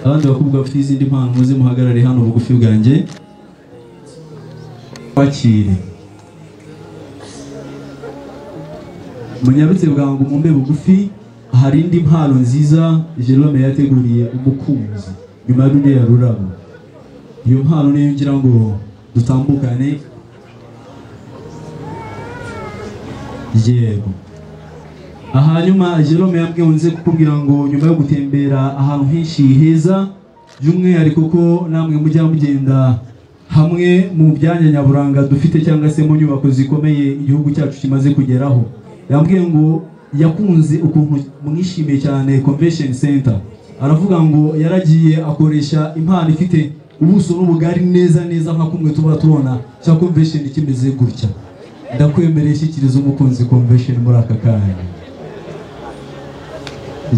abandi bakobwa bafite izindi mpano muze muhagarare hano bugufi bwanjye bakire munyabitse bwangu mumbe bugufi hari indi mpano nziza jerome yateguriye umukunzi nyuma y'uriya rurabo iyo mpano niyo ngira ngo dutambukane yego hanyuma jerome yambwiye nze kukubwira ngo nyuma yo gutembera ahantu henshi heza by'umwihariko ko namwe mujya mugenda hamwe mu byanya nyaburanga dufite cyangwa se mu nyubako zikomeye igihugu cyacu kimaze kugeraho yambwiye ngo yakunze ukuntu mwishimiye cyane convention center aravuga ngo yaragiye akoresha impano ifite ubuso n'ubugari neza neza nka kumwe tuba tubona cya convention kimeze gutya ndakwemereye shyikiriza umukunzi convention muri aka kanya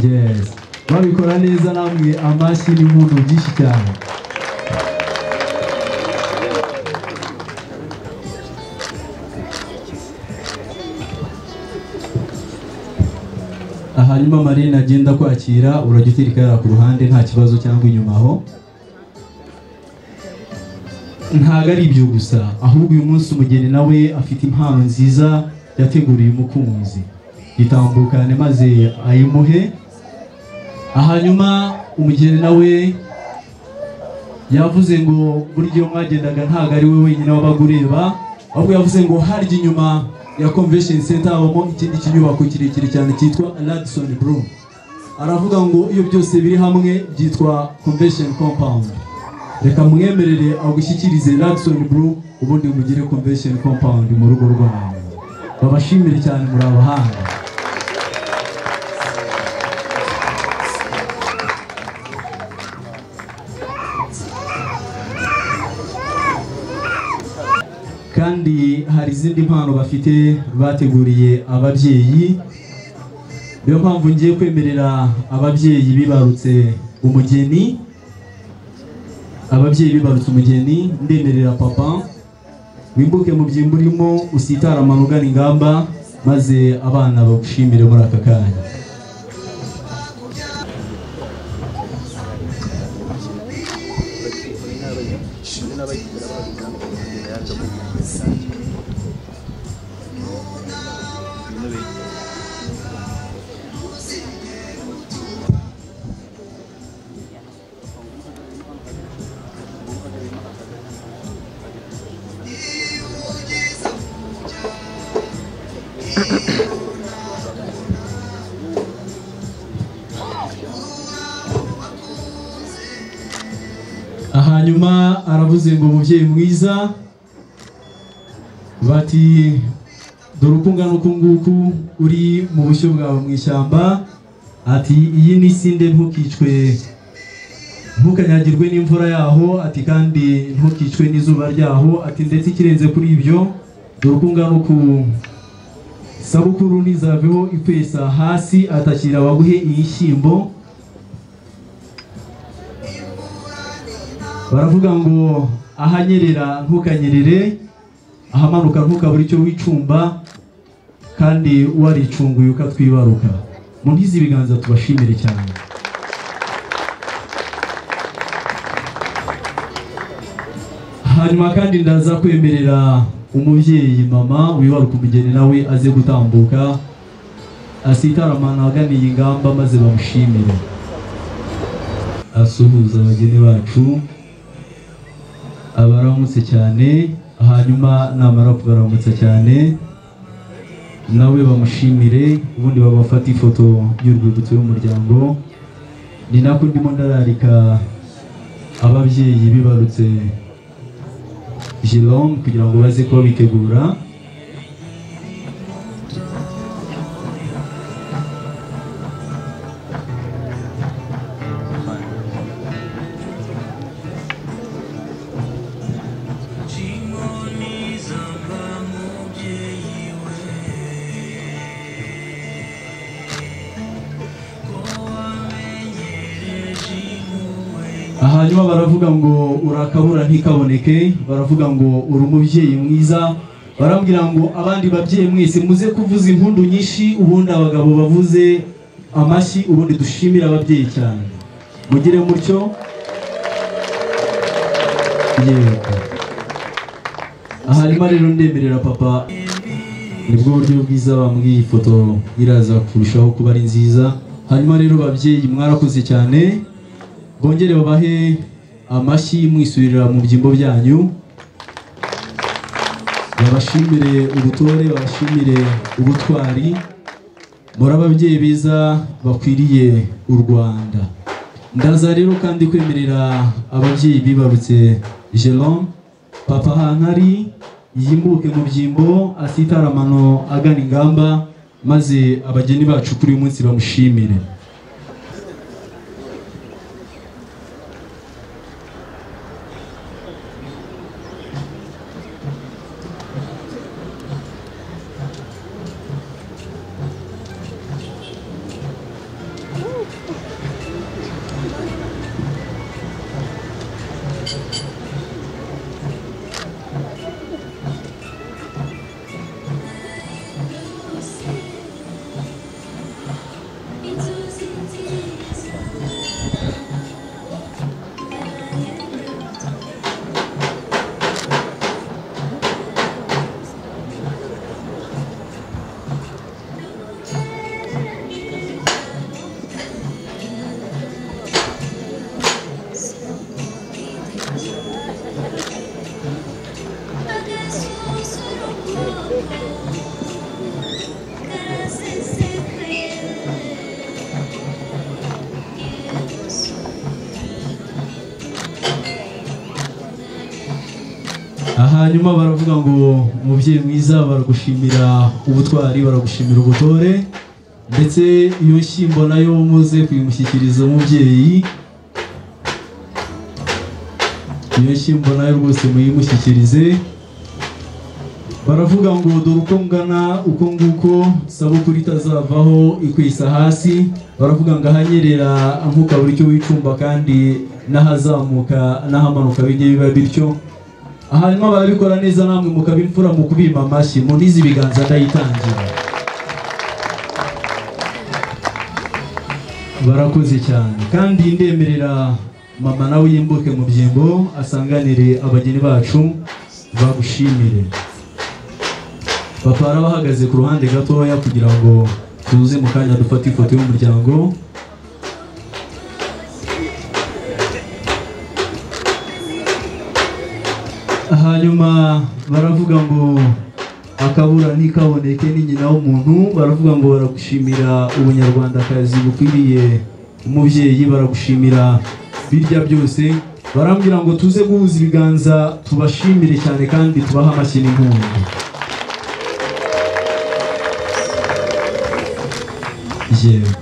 yes babikora neza namwe amashyi n'impundu byinshi cyane hanyuma marine agenda kwakira urajya utereka yara ku ruhande nta kibazo cyangwa inyuma aho ntabwo ari ibyo gusa ahubwo uyu munsi umugeni nawe afite impano nziza yateguriye umukunzi itambukane maze ayimuhe hanyuma umugeni nawe yavuze ngo buryo mwagendaga ntabwo ari we wenyine wabaga ureba ahubwo yavuze ngo harya inyuma ya convention center habamo ikindi kinyubako kirekire cyane cyitwa Radisson Blue aravuga ngo iyo byose biri hamwe byitwa convention compound reka mwemerere agushyikirize Radisson Blue ubundi mugire convention compound mu rugo rwawe babashimire cyane muri abahanga kandi hari izindi mpano bafite bateguriye ababyeyi niyo mpamvu ngiye kwemerera ababyeyi bibarutse umugeni ababyeyi bibarutse umugeni ndemerera papa wimbuke mu byimba urimo usitara amanugana ingamba maze abana bagushimire muri aka kanya hanyuma aravuze ngo umubyeyi mwiza bati dore uko ungana uku nguku uri mu bushyo bwawe mu ishyamba ati iyi ni sinde ntukicwe ntukanyagirwe n'imvura yaho ati kandi ntukicwe n'izuba ryaho ati ndetse ikirenze kuri ibyo dore uko ungana uku sabukuru ntizaveho ikwesa hasi atakira baguhe iyishyimbo baravuga ngo ahanyerera ntukanyerere ahamanuka ntukabure icyo wicumba kandi waricunguye ukatwibaruka mu ntizi ibiganza tubashimire cyane hanyuma kandi ndaza kwemerera umubyeyi mama wibaruka umugeni nawe aze gutambuka asitaramana aganiye ingamba maze bamushimire asuhuza abageni bacu abaramutse cyane hanyuma namara kubaramutsa cyane nawe bamushimire ubundi babafate ifoto y'urwibutso y'umuryango ni nako ndimo ndararika ababyeyi bibarutse jerome kugira ngo baze kuba bitegura hanyuma baravuga ngo urakabura ntikaboneke baravuga ngo uri umubyeyi mwiza barambwira ngo abandi babyeyi mwese muze kuvuza impundu nyinshi ubundi abagabo bavuze amashyi ubundi dushimire ababyeyi cyane mugire mutyo yego aharimo rero ndemerera papa nibwo buryo bwiza bambwiye iyi foto iraza kurushaho kuba ari nziza hanyuma rero babyeyi mwarakoze cyane bongere babahe amashyi mwisubirira mu byimbo byanyu babashimire ubutore babashimire ubutwari muri ababyeyi beza bakwiriye u rwanda ndaza rero kandi kwemerera ababyeyi bibarutse jerome papa hankari yimbuke mu byimbo asitara amano agana ingamba maze abageni bacu kuri uyu munsi bamushimire hanyuma baravuga ngo umubyeyi mwiza baragushimira ubutwari baragushimira ubutore ndetse iyo nshyimbo nayo muze kuyimushyikiriza umubyeyi iyo nshyimbo nayo rwose muyimushyikirize baravuga ngo dore uko ngana uko nguko sabukuru itazavaho ikwisa hasi baravuga ngo ahanyerera nkuka buri cyo wicumba kandi n'ahazamuka n'ahamanuka bijye biba bityo hanyuma barabikora neza namwe mukaba imfura mu kubima amashyi munize ibiganza ndayitangira barakoze cyane kandi ndemerera mama nawe yimbuke mu byimbo asanganire abageni bacu bagushimire papa arabahagaze ku ruhande gatoya kugira ngo tuze mu kanya dufate ifoto y'umuryango hanyuma baravuga ngo akabura ntikaboneke ni nyina w'umuntu baravuga ngo baragushimira ubunyarwandakazi bukwiriye umubyeyi baragushimira birya byose barambwira ngo tuze guhuza ibiganza tubashimire cyane kandi tubahe amashyi n'impundu yego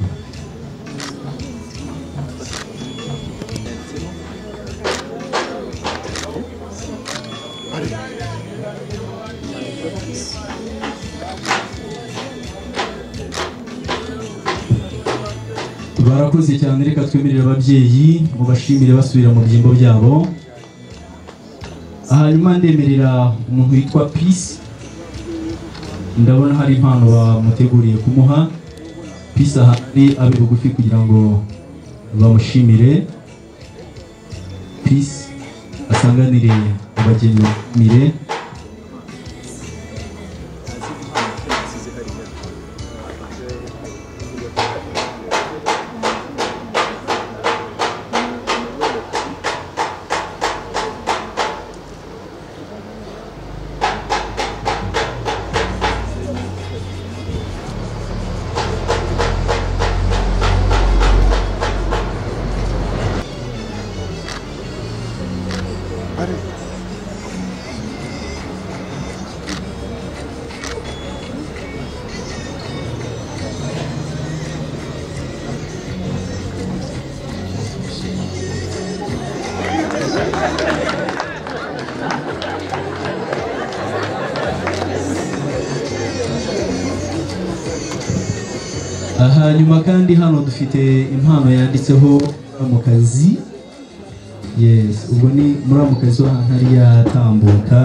barakoze cyane reka twemerere ababyeyi mubashimire basubira mu byimbo byabo hanyuma ndemerera umuntu witwa peace ndabona hari impano bamuteguriye kumuha peace ahari abe bugufi kugira ngo bamushimire peace asanganire abageni mire hanyuma kandi hano dufite impano yanditseho muramukazi yes ubwo ni muramukazi w'ahantu ari yatambuka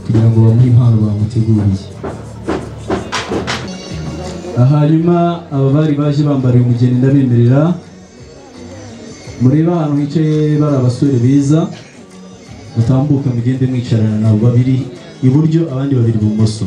kugira ngo bamuhe impano bamuteguriye hanyuma aba bari baje bambariye umugeni ndabemerera murebe ahantu hicaye bari abasore beza mutambuka mugende mwicarana nabo babiri iburyo abandi babiri ibumoso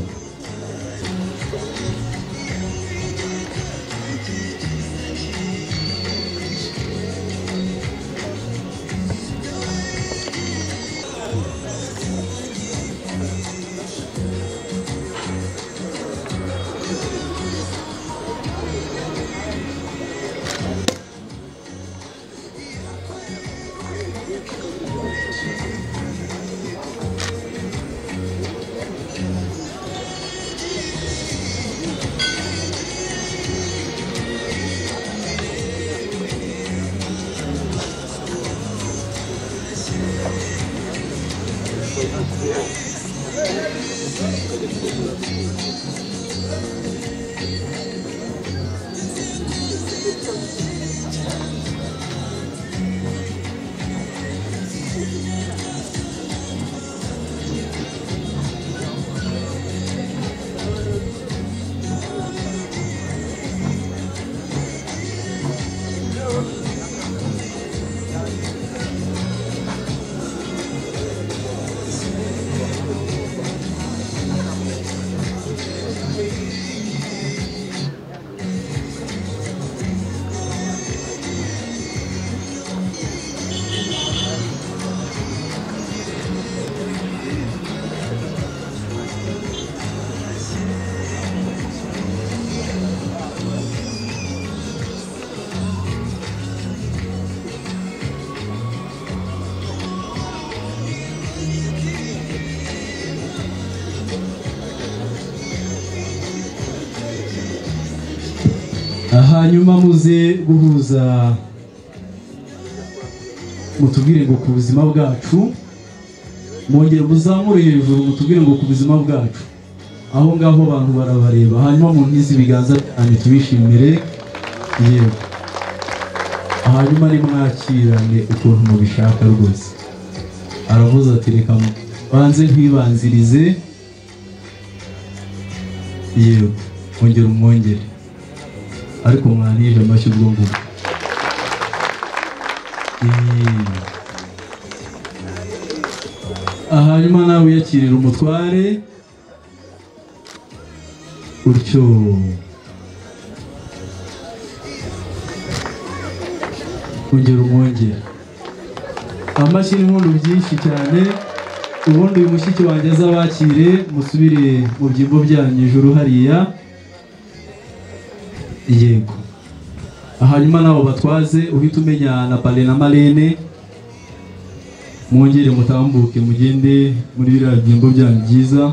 hanyuma muze guhuza mutubwire ngo ku buzima bwacu mwongere muzamure hejuru mutubwire ngo ku buzima bwacu aho ngaho abantu barabareba hanyuma mu ntizi ibiganza byanyu tubishimire yewe hanyuma nimwakirane ukuntu mubishaka rwose aravuze ati reka banze nkwibanzirize yewe mwongere umwongere ariko mwanije amashyi ubwo ngubwo Eee. hanyuma nawe yakirira umutware gutyo ongera umwongere amashyi n'inkondo byinshi cyane ubundi uyu mushyitsi wanjye azabakire musubire mu byimbo byanyu ijuru hariya yego hanyuma nabo batwaze uhita umenya na pale na marene mwongere mutambuke mugende muri biriya byimbo byanyu byiza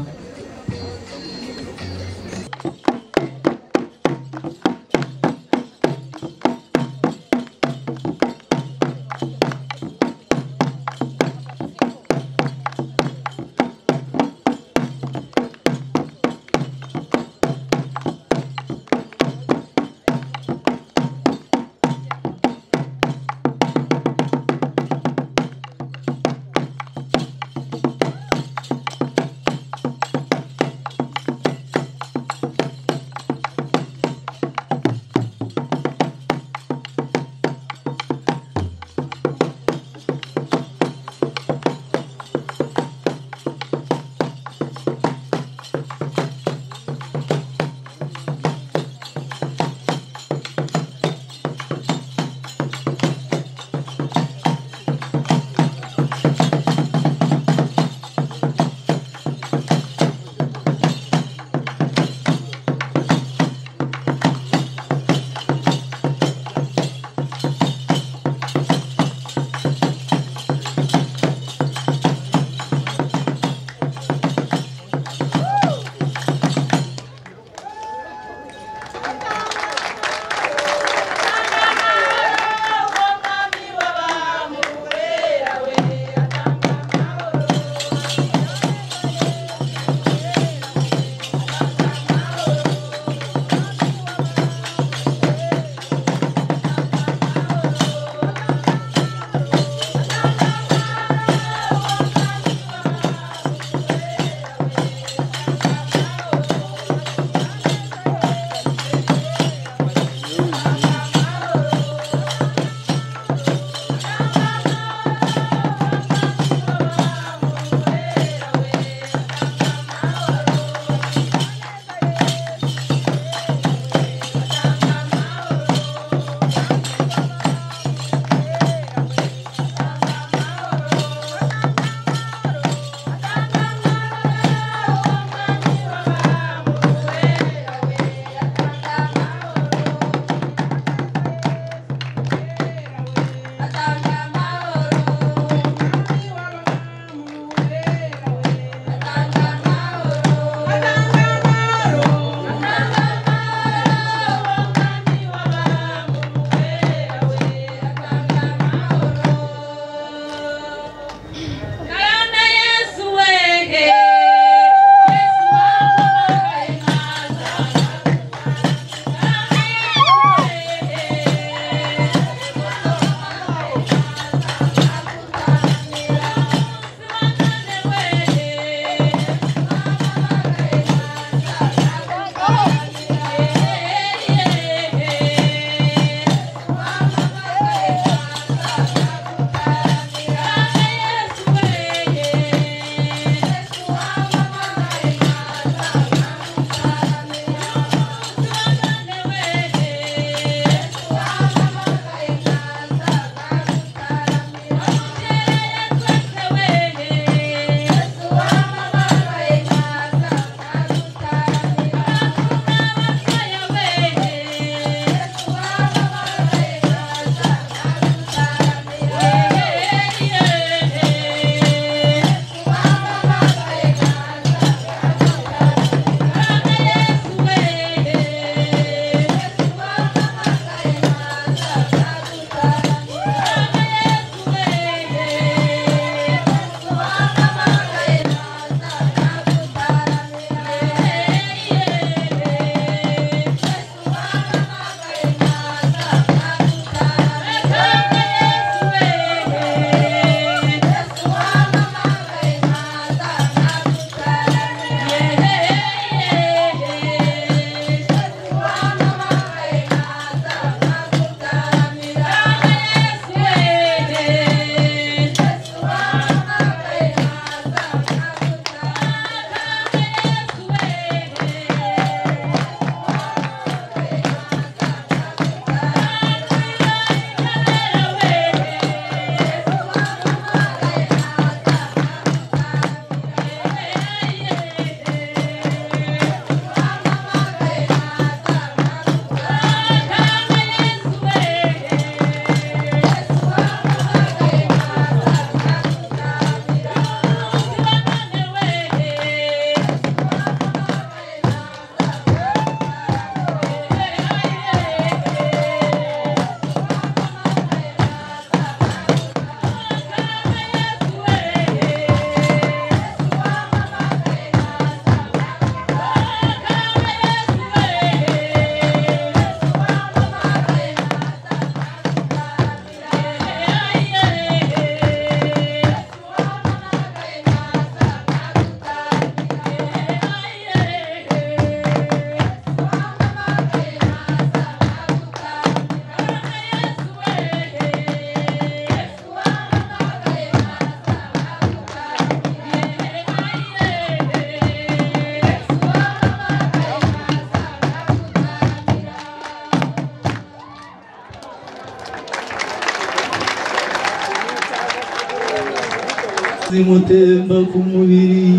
zimutemba ku mubiri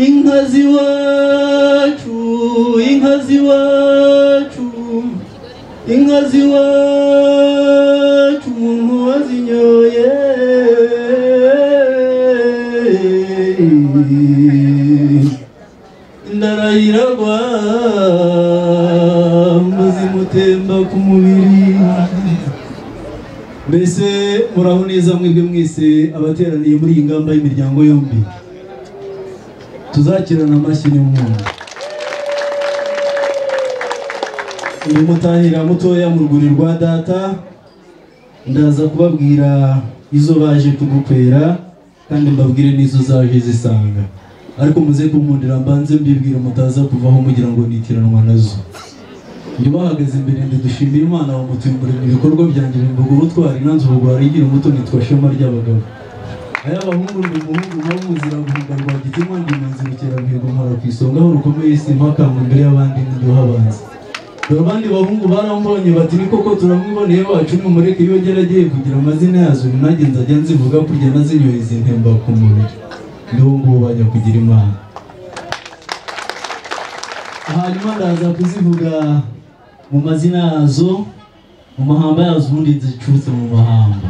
inka z'iwacu inka z'iwacu inka z'iwacu umuntu wazinyoye ndarayiragwa ngo zimutemba ku mubiri mbese muraho neza mwebwe mwese abateraniye muri iyi ngamba y'imiryango yombi tuzakirana amashyi n'umuntu uyu mutahira mutoya mu rwuri rwa data ndaza kubabwira izo baje kugukwera kandi mbabwire n'izo zaje zisanga ariko muze kunkundira mbanze mbibwira mutaza kuvaho mugira ngo nitiranwa nazo njye ubahagaze imbere ntidushimira imana wamutumburira ibikorwa byanjye bimbuga ubutwari nanze ubugwara igira umuto nitwa shema ry'abagabo aya abahungu ni umuhungu nawe muzira guhunga rwa gitima ndi imanzi bukeramihigo mpora ku isonga aho rukomeye simpakanga imbere y'abandi n'induhabanza dore abandi bahungu barambonye bati ni koko turamwiboneye wacu nimumureke iyo agera agiye kugira amazina yazo ni nanjye nzajya nzivuga kurya nazinyoheza intemba ku mubiri nibo ngubo bajya kugira imana hanyuma ndaza kuzivuga mu mazina yazo mu mahamba yazo ubundi zicutse mu mahamba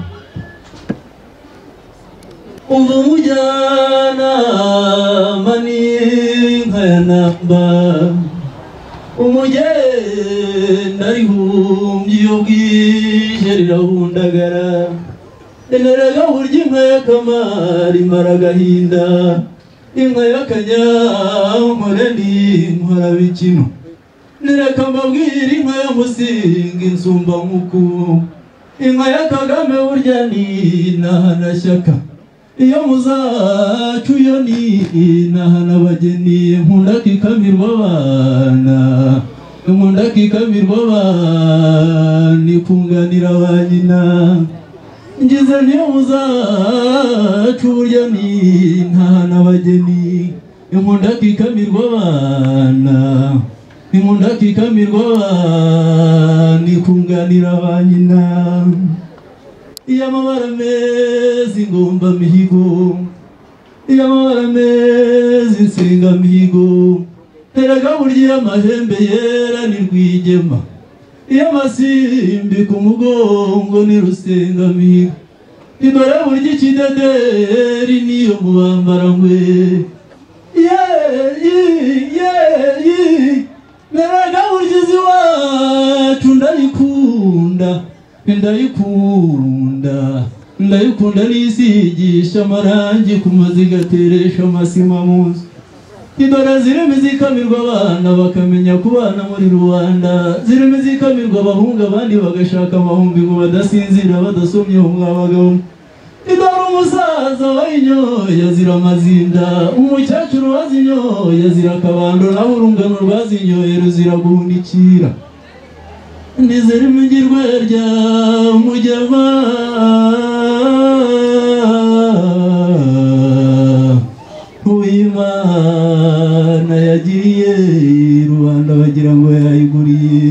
umva mujyana maninka ya namba umugenda rihumbye iyo bwije rirahundagara eneraga burya inka y'akamara imara agahinda inka y'akanyankore ni inkorabikino nirakamabwira inka y'umusinga insumba nkuku inka ya kagame burya ni intahanashyaka iyo muzacu yo ni intahanabageni nkunda kikamirwa abana nkunda kikamirwa abana ikunganira ba nyina ngize niyo muzacu burya ni intahanabageni nkunda kikamirwa abana inkunda kikamirwa abana ikunganira ba nyina iy'amabara meza ingomba mihigo iy'amabara meza insinga mihigo erega burya iy'amahembe yera ni rwigema iy'amasimbi ku mugongo ni rusenga mihigo idore burya ikidederi niyo mu bambarangwe yeyeyeyi naraga ugize iwacu ndayikunda ndayikunda ndayikunda nisigisha amarangi ku mazi igateresha amasima mu nzu indora zirimo izikamirwa abana bakamenya kubana muri rubanda zirimo izikamirwa abahungu abandi bagashaka amahumbi ngo badasinzira badasomye umwabagabo indora umusaza wayinyoye azira amazinda umukecuru wazinyoye azira akabando nawe urungano rwazinyoye ruzira guhunikira ntizirimo igirwa rya mujyama uw'imana yagiriye rubanda bagira ngo yayiguriye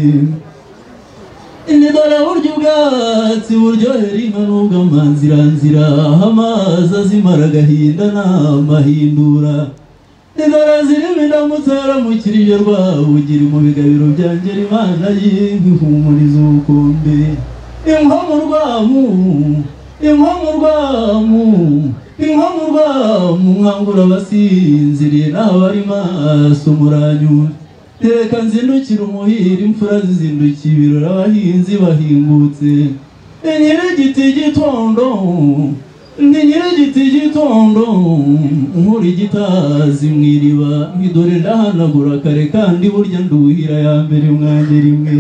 indora burya ubwatsi buryohera inka nubwo amanzi iranzira amazi azimara agahinda n'amahindura indora zirimo indamutsa yaramukirije rwabugira mu bigabiro byanjye imana y'inka ihumuriza ubukombe inkomu rwamu inkomu rwamu inkomu rwamu nkangura abasinziriye n'abari maso muranyura reka nzindukire umuhira imfura zizindukiye ibirori abahinzi bahingutse ni nyir'igiti gitondo ni nyir'igiti gitondo nkura igitazi mu iriba nkidore ndahanagura kare kandi burya nduhira ya mbere mwanjye rimwe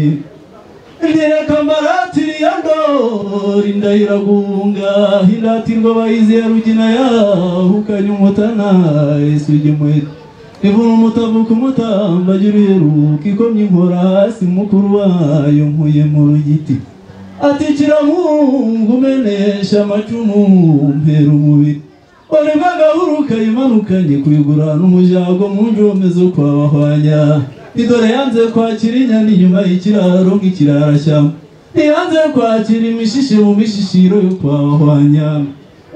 ntireka mbaratira iya ndori ndayiragunga indatirwa abayizi ya rugina yahukanye umutana isugi mwete ivuna umutavuka umutamba jya uruheruka ikomye inkora hasi mukuru wayo nkuye mu rugiti atikira mungu umenesha amacumu mpera umubiri orema gahuruka imanukanye kuyigura n'umujago mu njome zo kwa bahwanya idore yanze kwakira inyana inyuma y'ikiraro nk'ikirarashyamba ntiyanze kwakira imishishe mu mishishiro yo kwa bahwanya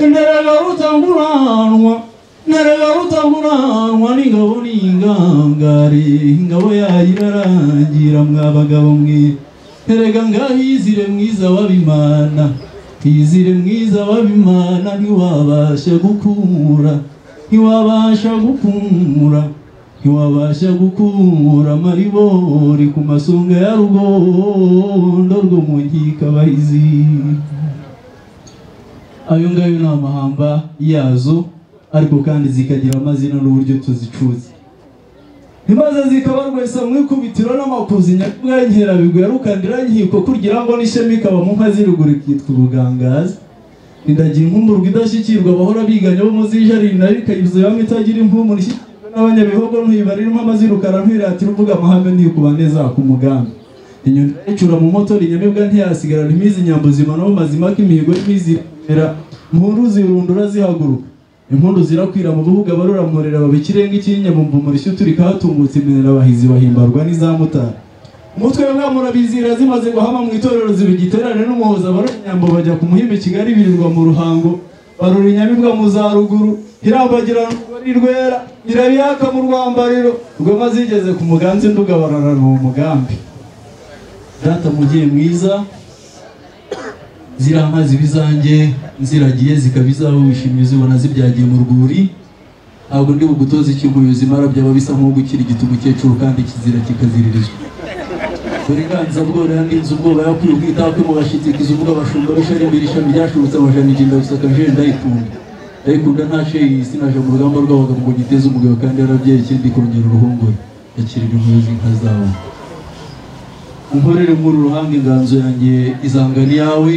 ndaragarutanguranwa ndaragarutanguranwa n'ingabo n'ingangare ingabo yayo irarangira mwa bagabo mwe erega ngaho izire mwiza w'abimana izire mwiza w'abimana ntiwabasha gukura ntiwabasha gukura ntiwabasha gukura amaribori ku masunga ya rugondo rwo mu nkikabahizi ayo ngayo ni amahamba yazo ariko kandi zikagira amazina n'uburyo tuzicuza imaze zikabarwesa mu ikubitiro n'amakuzi nyakubwengera bigwerukandira nkiko kugira ngo n'ishema ikaba mu nka ziruguru ikitwa ubugangazi ndagira inkumburwa idashyikirwa abahora biganye bo muzijarira nayo ikayuzuye hamwe itagira impumuro ishyikirwa n'abanyabihogo ntuyibarira impama zirukara ntuyiratira uvuga amahame ntikuba neza ku mugambi inyoni icura mu moto inyamibwa ntiyasigarana imizi inyambo zimana mu mazima k'imihigo y'imizimera mpuru zirundura zihaguruka impundu zirakwira mu bihugu abaruramurera baba ikirenga ikinyabumbu umurishyo uturika hatungutse iminara abahizi bahimbarwa n'iza mutara umutwe wa murabizira zimaze guhama mu itorero zibigiterane n'umuhoza barora inyambo bajya ku muhimbi kigali birirwa mu ruhango barora inyamibwa mu za ruguru irambagirana urugori rwera irabihaka mu rwambariro rwema zigeze ku muganzi nduga bararana uwo mugambi data mugiye mwiza ziriya amazi ibizange nziragiye zikaba izawe wishimye zibona zibyagiye mu rwuri ntabwo ndi bugutoze ikimuyozi mara byaba bisa nko gukirigita umukecuru kandi kizira kikaziririzwa uburenganzira bworoha n'inzu ubwoba yakwiye ubwitawe mu bashyikiza uvuga abashumba basharembera ishami ryashurutse amajanijinda bisaka jeje ndayikunda ndayikunda nta sheyisi naje mu rugamba rw'abagabo ngo giteze umugabo kandi yarabyaye ikindi kongera uruhongore yakirira umuyozi inka zawe unkorere muri uruhanga inganzo yanjye izangana iyawe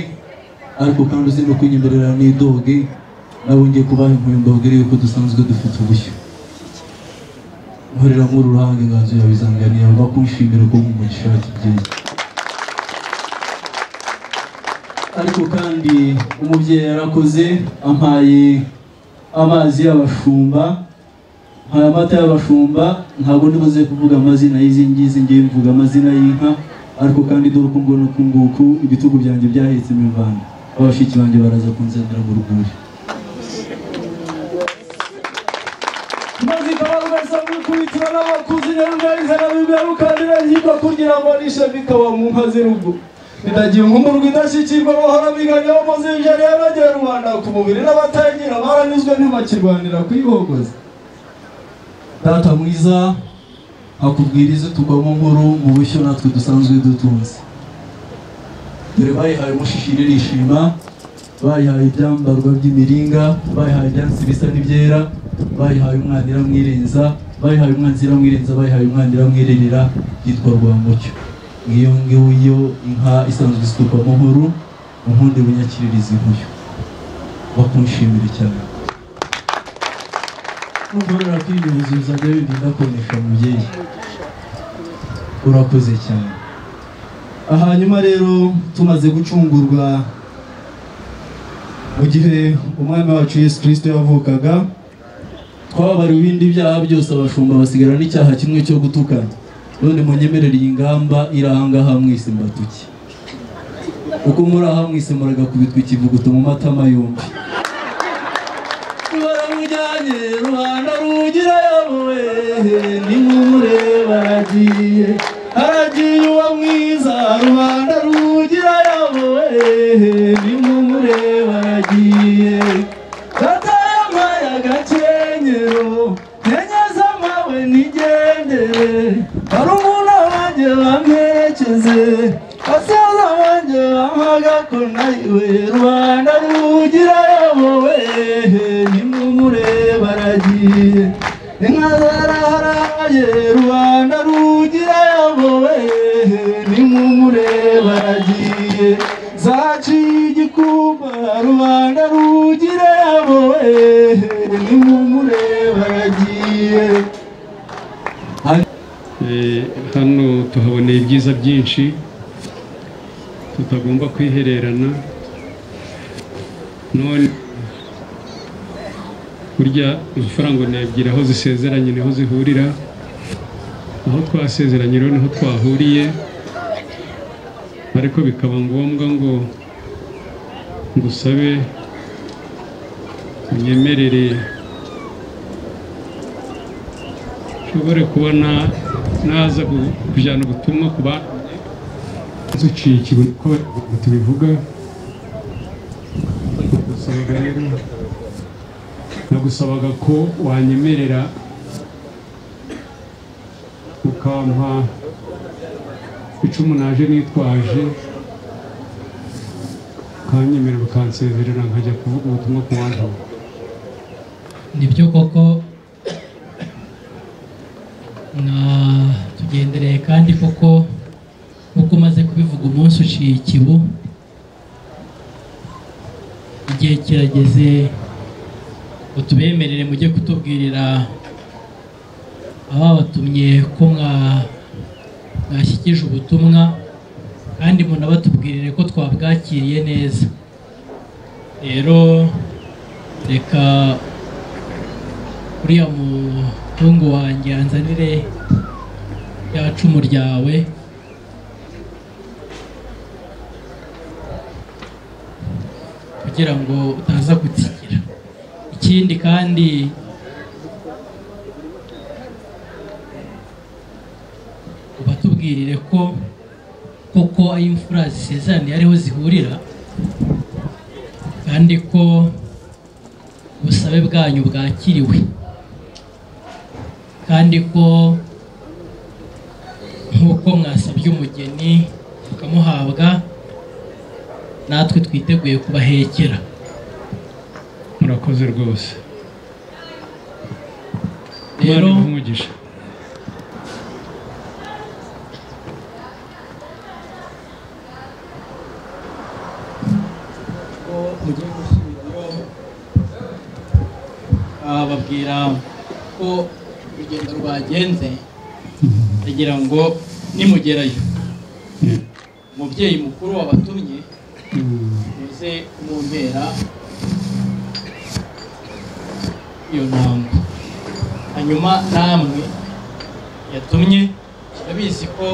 ariko kandi uzi no kwinyemerera n'idoge nawe ngiye kubaha impurimbo mbabwire yuko dusanzwe dufite ubushyo nkorera muri uruhanga inganzo yawe izangana iyawe bakunshimira ko mu mugisha wakibyeyi ariko kandi umubyeyi yarakoze ampaye amazi y'abashumba ampaye amata y'abashumba ntabwo ndibuze kuvuga amazina y'izi ngizi ngiye mvuga amazina y'inka ariko kandi dore uko mbona uku nguku ibitugu byanjye byahetse imivanga abashiki banjye baraza kunzanira mu ruguri maze ikabarwesa mu ikubitiro n'abakuzi nyarugayizana bigarukandira nkiko kugira ngo nishema ikaba mu nka z'urugo ndagiye nkumurwa idashyikirwa bahora biganya bo muzi ibijyanye n'abagera rubanda ku mubiri n'abatayigira baranyuzwe ntibakirwanira kuyihogoza data mwiza hakubwiriza tugwamo nkuru mu bushyo natwe dusanzwe dutunze dore bayihaye umushishiri irishima bayihaye ibyambarwa by'imiringa bayihaye ibyansi bisa n'ibyera bayihaye umwana iramwirenza bayihaye umwanzi iramwirenza bayihaye umwana iramwirerera yitwa rwamucyo ngiyo ngiyo inka isanzwe isukwamo nkuru unkunde bunyakiririza inkuyo bakunshimire cyane nugorora kwinyuza uzajya wirinda konesha mubyeyi urakoze cyane hanyuma rero tumaze gucungurwa mu gihe umwami wacu yesu kirisito yavukaga twababariwe ibindi byaha byose abashumba basigara n'icyaha kimwe cyo gutukana none munyemerere iyi ngamba iri ahangaha mwese mbatuke uko muri aha mwese muragakubitwa ikivuguto mu matama yombi baramujyanye rubanda rugira yawe nimumureba aragiye aragiye uwa mwiza rubanda rugira yawe nimumureba aragiye katayamaye agakenyero nyenyeza mawe nigendere hari umuntu wanjye bamperekeze basaza banjye bampaga ko nawe rubanda rugira yawe nimumureba aragiye inka zaraharaye rubanda rugira yawe nimumureba aragiye zaciye igikuba rubanda rugira yawe nimumureba aragiye hano tuhaboneye ibyiza byinshi tutagomba kwihererana none burya amafaranga ni ebyiri aho zisezeranye niho zihurira aho twasezeranye rero niho twahuriye ariko bikaba ngombwa ngo ngusabe unyemerere nshobore kubona naza gu- kujyana ubutumwa ku bantu nzuciye ikibuye ko tubivuga nagusabaga rero nagusabaga ko wanyemerera ukampa icumu naje nitwaje ukanyemerera ukansezerera nkajya kuvuga ubutumwa ku bantu nibyo koko na- tugendereye kandi koko nk'uko umaze kubivuga umunsi uciye ikibu igihe kirageze ngo tubemerere mujye kutubwirira ababatumye ko mwa- mwashyikije ubutumwa kandi munabatubwirire ko twabwakiriye neza rero reka uriya muhungu wanjye anzanire rya cumu ryawe kugira ngo utaza gutsikira ikindi kandi ubatubwirire ko koko aho imfura zisezeraniye ariho zihurira kandi ko ubusabe bwanyu bwakiriwe kandi ko nk'uko mwasabye umugeni mukamuhabwa natwe twiteguye kubahekera murakoze rwose rero umugisha mugiye gusubirayo ah, babwira ko urugendo rwagenze kugira ngo nimugerayo umubyeyi mukuru wabatumye muze kumumpera iyo ntango hanyuma namwe yatumye turabizi ko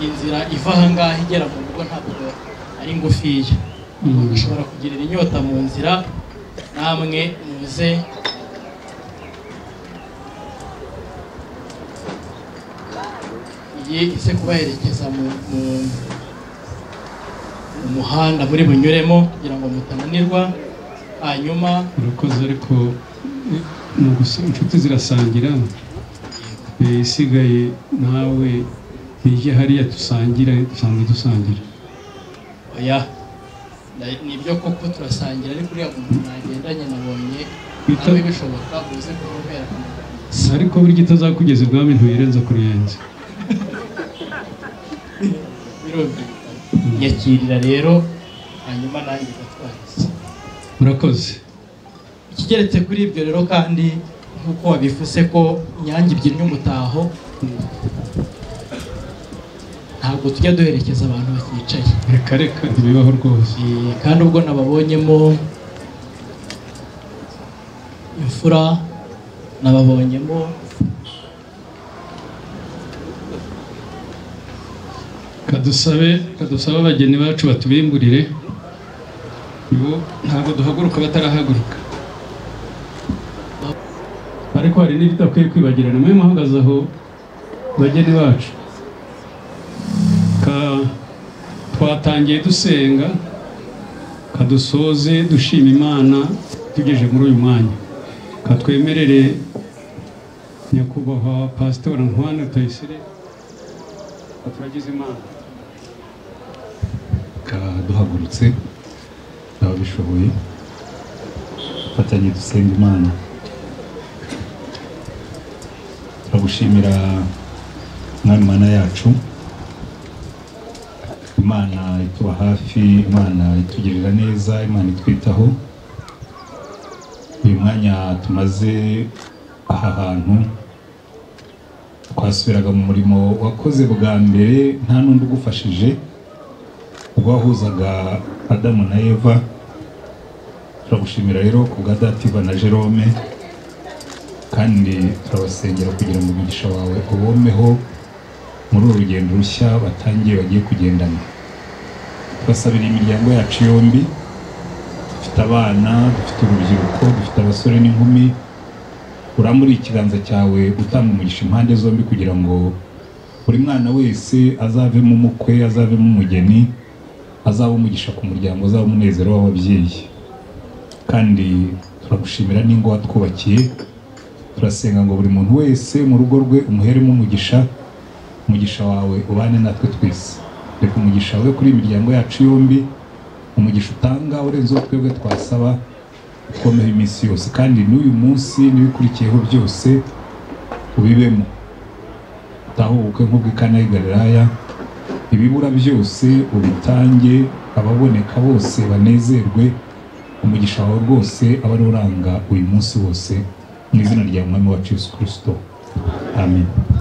inzira iva ahangaha igera mu rugo ntabwo ari ngufiya mushobora kugirira inyota mu nzira namwe muze iyi ise kubaherekeza mu, mu, mu muhanda muri bunyuremo kugira ngo mutananirwa hanyuma murakoze ariko ni ugusa inshuti zirasangira Eh, isigaye nawe ntige hariya dusangira dusanzwe dusangira oya na- nibyo koko turasangira ariko uriya muntu nagendanye nabonye nawe bishoboka uze kumubera ariko burya itazakugeza ibwami ntuyirenza kuriyenza birumvikana nyakirira rero hanyuma nanjye ndatwariza murakoze ikigeretse kuri ibyo rero kandi nk'uko wabivuze ko inyange ibyinnye umutaho ntabwo tujya duherekeza abantu baticaye reka reka ntibibaho rwose kandi ubwo nababonyemo imfura nababonyemo kadusabe kadusabe abageni bacu batubimburire bo ntabwo duhaguruka batarahaguruka ariko hari n'ibitakwiye kwibagirana mwe muhagaze aho bageni bacu ka twatangiye dusenga kadusoze dushima imana tugeje muri uyu mwanya katwemerere nyakubahwa pasitora ntwana Rutayisire katuragize imana kaduhagurutse ababishoboye dufatanye dusenga imana turagushimira mwami mana yacu imana ituba hafi imana itugirira neza imana itwitaho uyu mwanya tumaze aha hantu twasubiraga mu murimo wakoze bwa mbere nta n'undi ugufashije ubwo wahuzaga adamu na eva turagushimira rero ku bwa dativa na jerome kandi turabasengera kugira ngo umugisha wawe ubomeho muri uru rugendo rushya batangiye bagiye kugendana tubasabira imiryango yacu yombi dufite abana dufite urubyiruko dufite abasore n'inkumi uramuri ikiganza cyawe utanga umugisha impande zombi kugira ngo buri mwana wese azavemo umukwe azavemo umugeni azaba umugisha ku muryango azaba umunezero w'ababyeyi kandi turagushimira n'ingo watwubakiye turasenga ngo buri muntu wese mu rugo rwe umuheremo umugisha umugisha wawe ubane natwe twese reka umugisha wawe kuri iyi miryango yacu yombi umugisha utanga urenze uwo twebwe twasaba ukomeye iminsi yose kandi n'uyu munsi n'ibikurikiyeho byose ubibemo utahe ubukwe nk'ubw'ikana y'i Galilaya ibibura byose ubitange ababoneka bose banezerwe umugisha wawe rwose aba ari uranga uyu munsi wose mu izina rya mwami wacu Yesu Kristo amen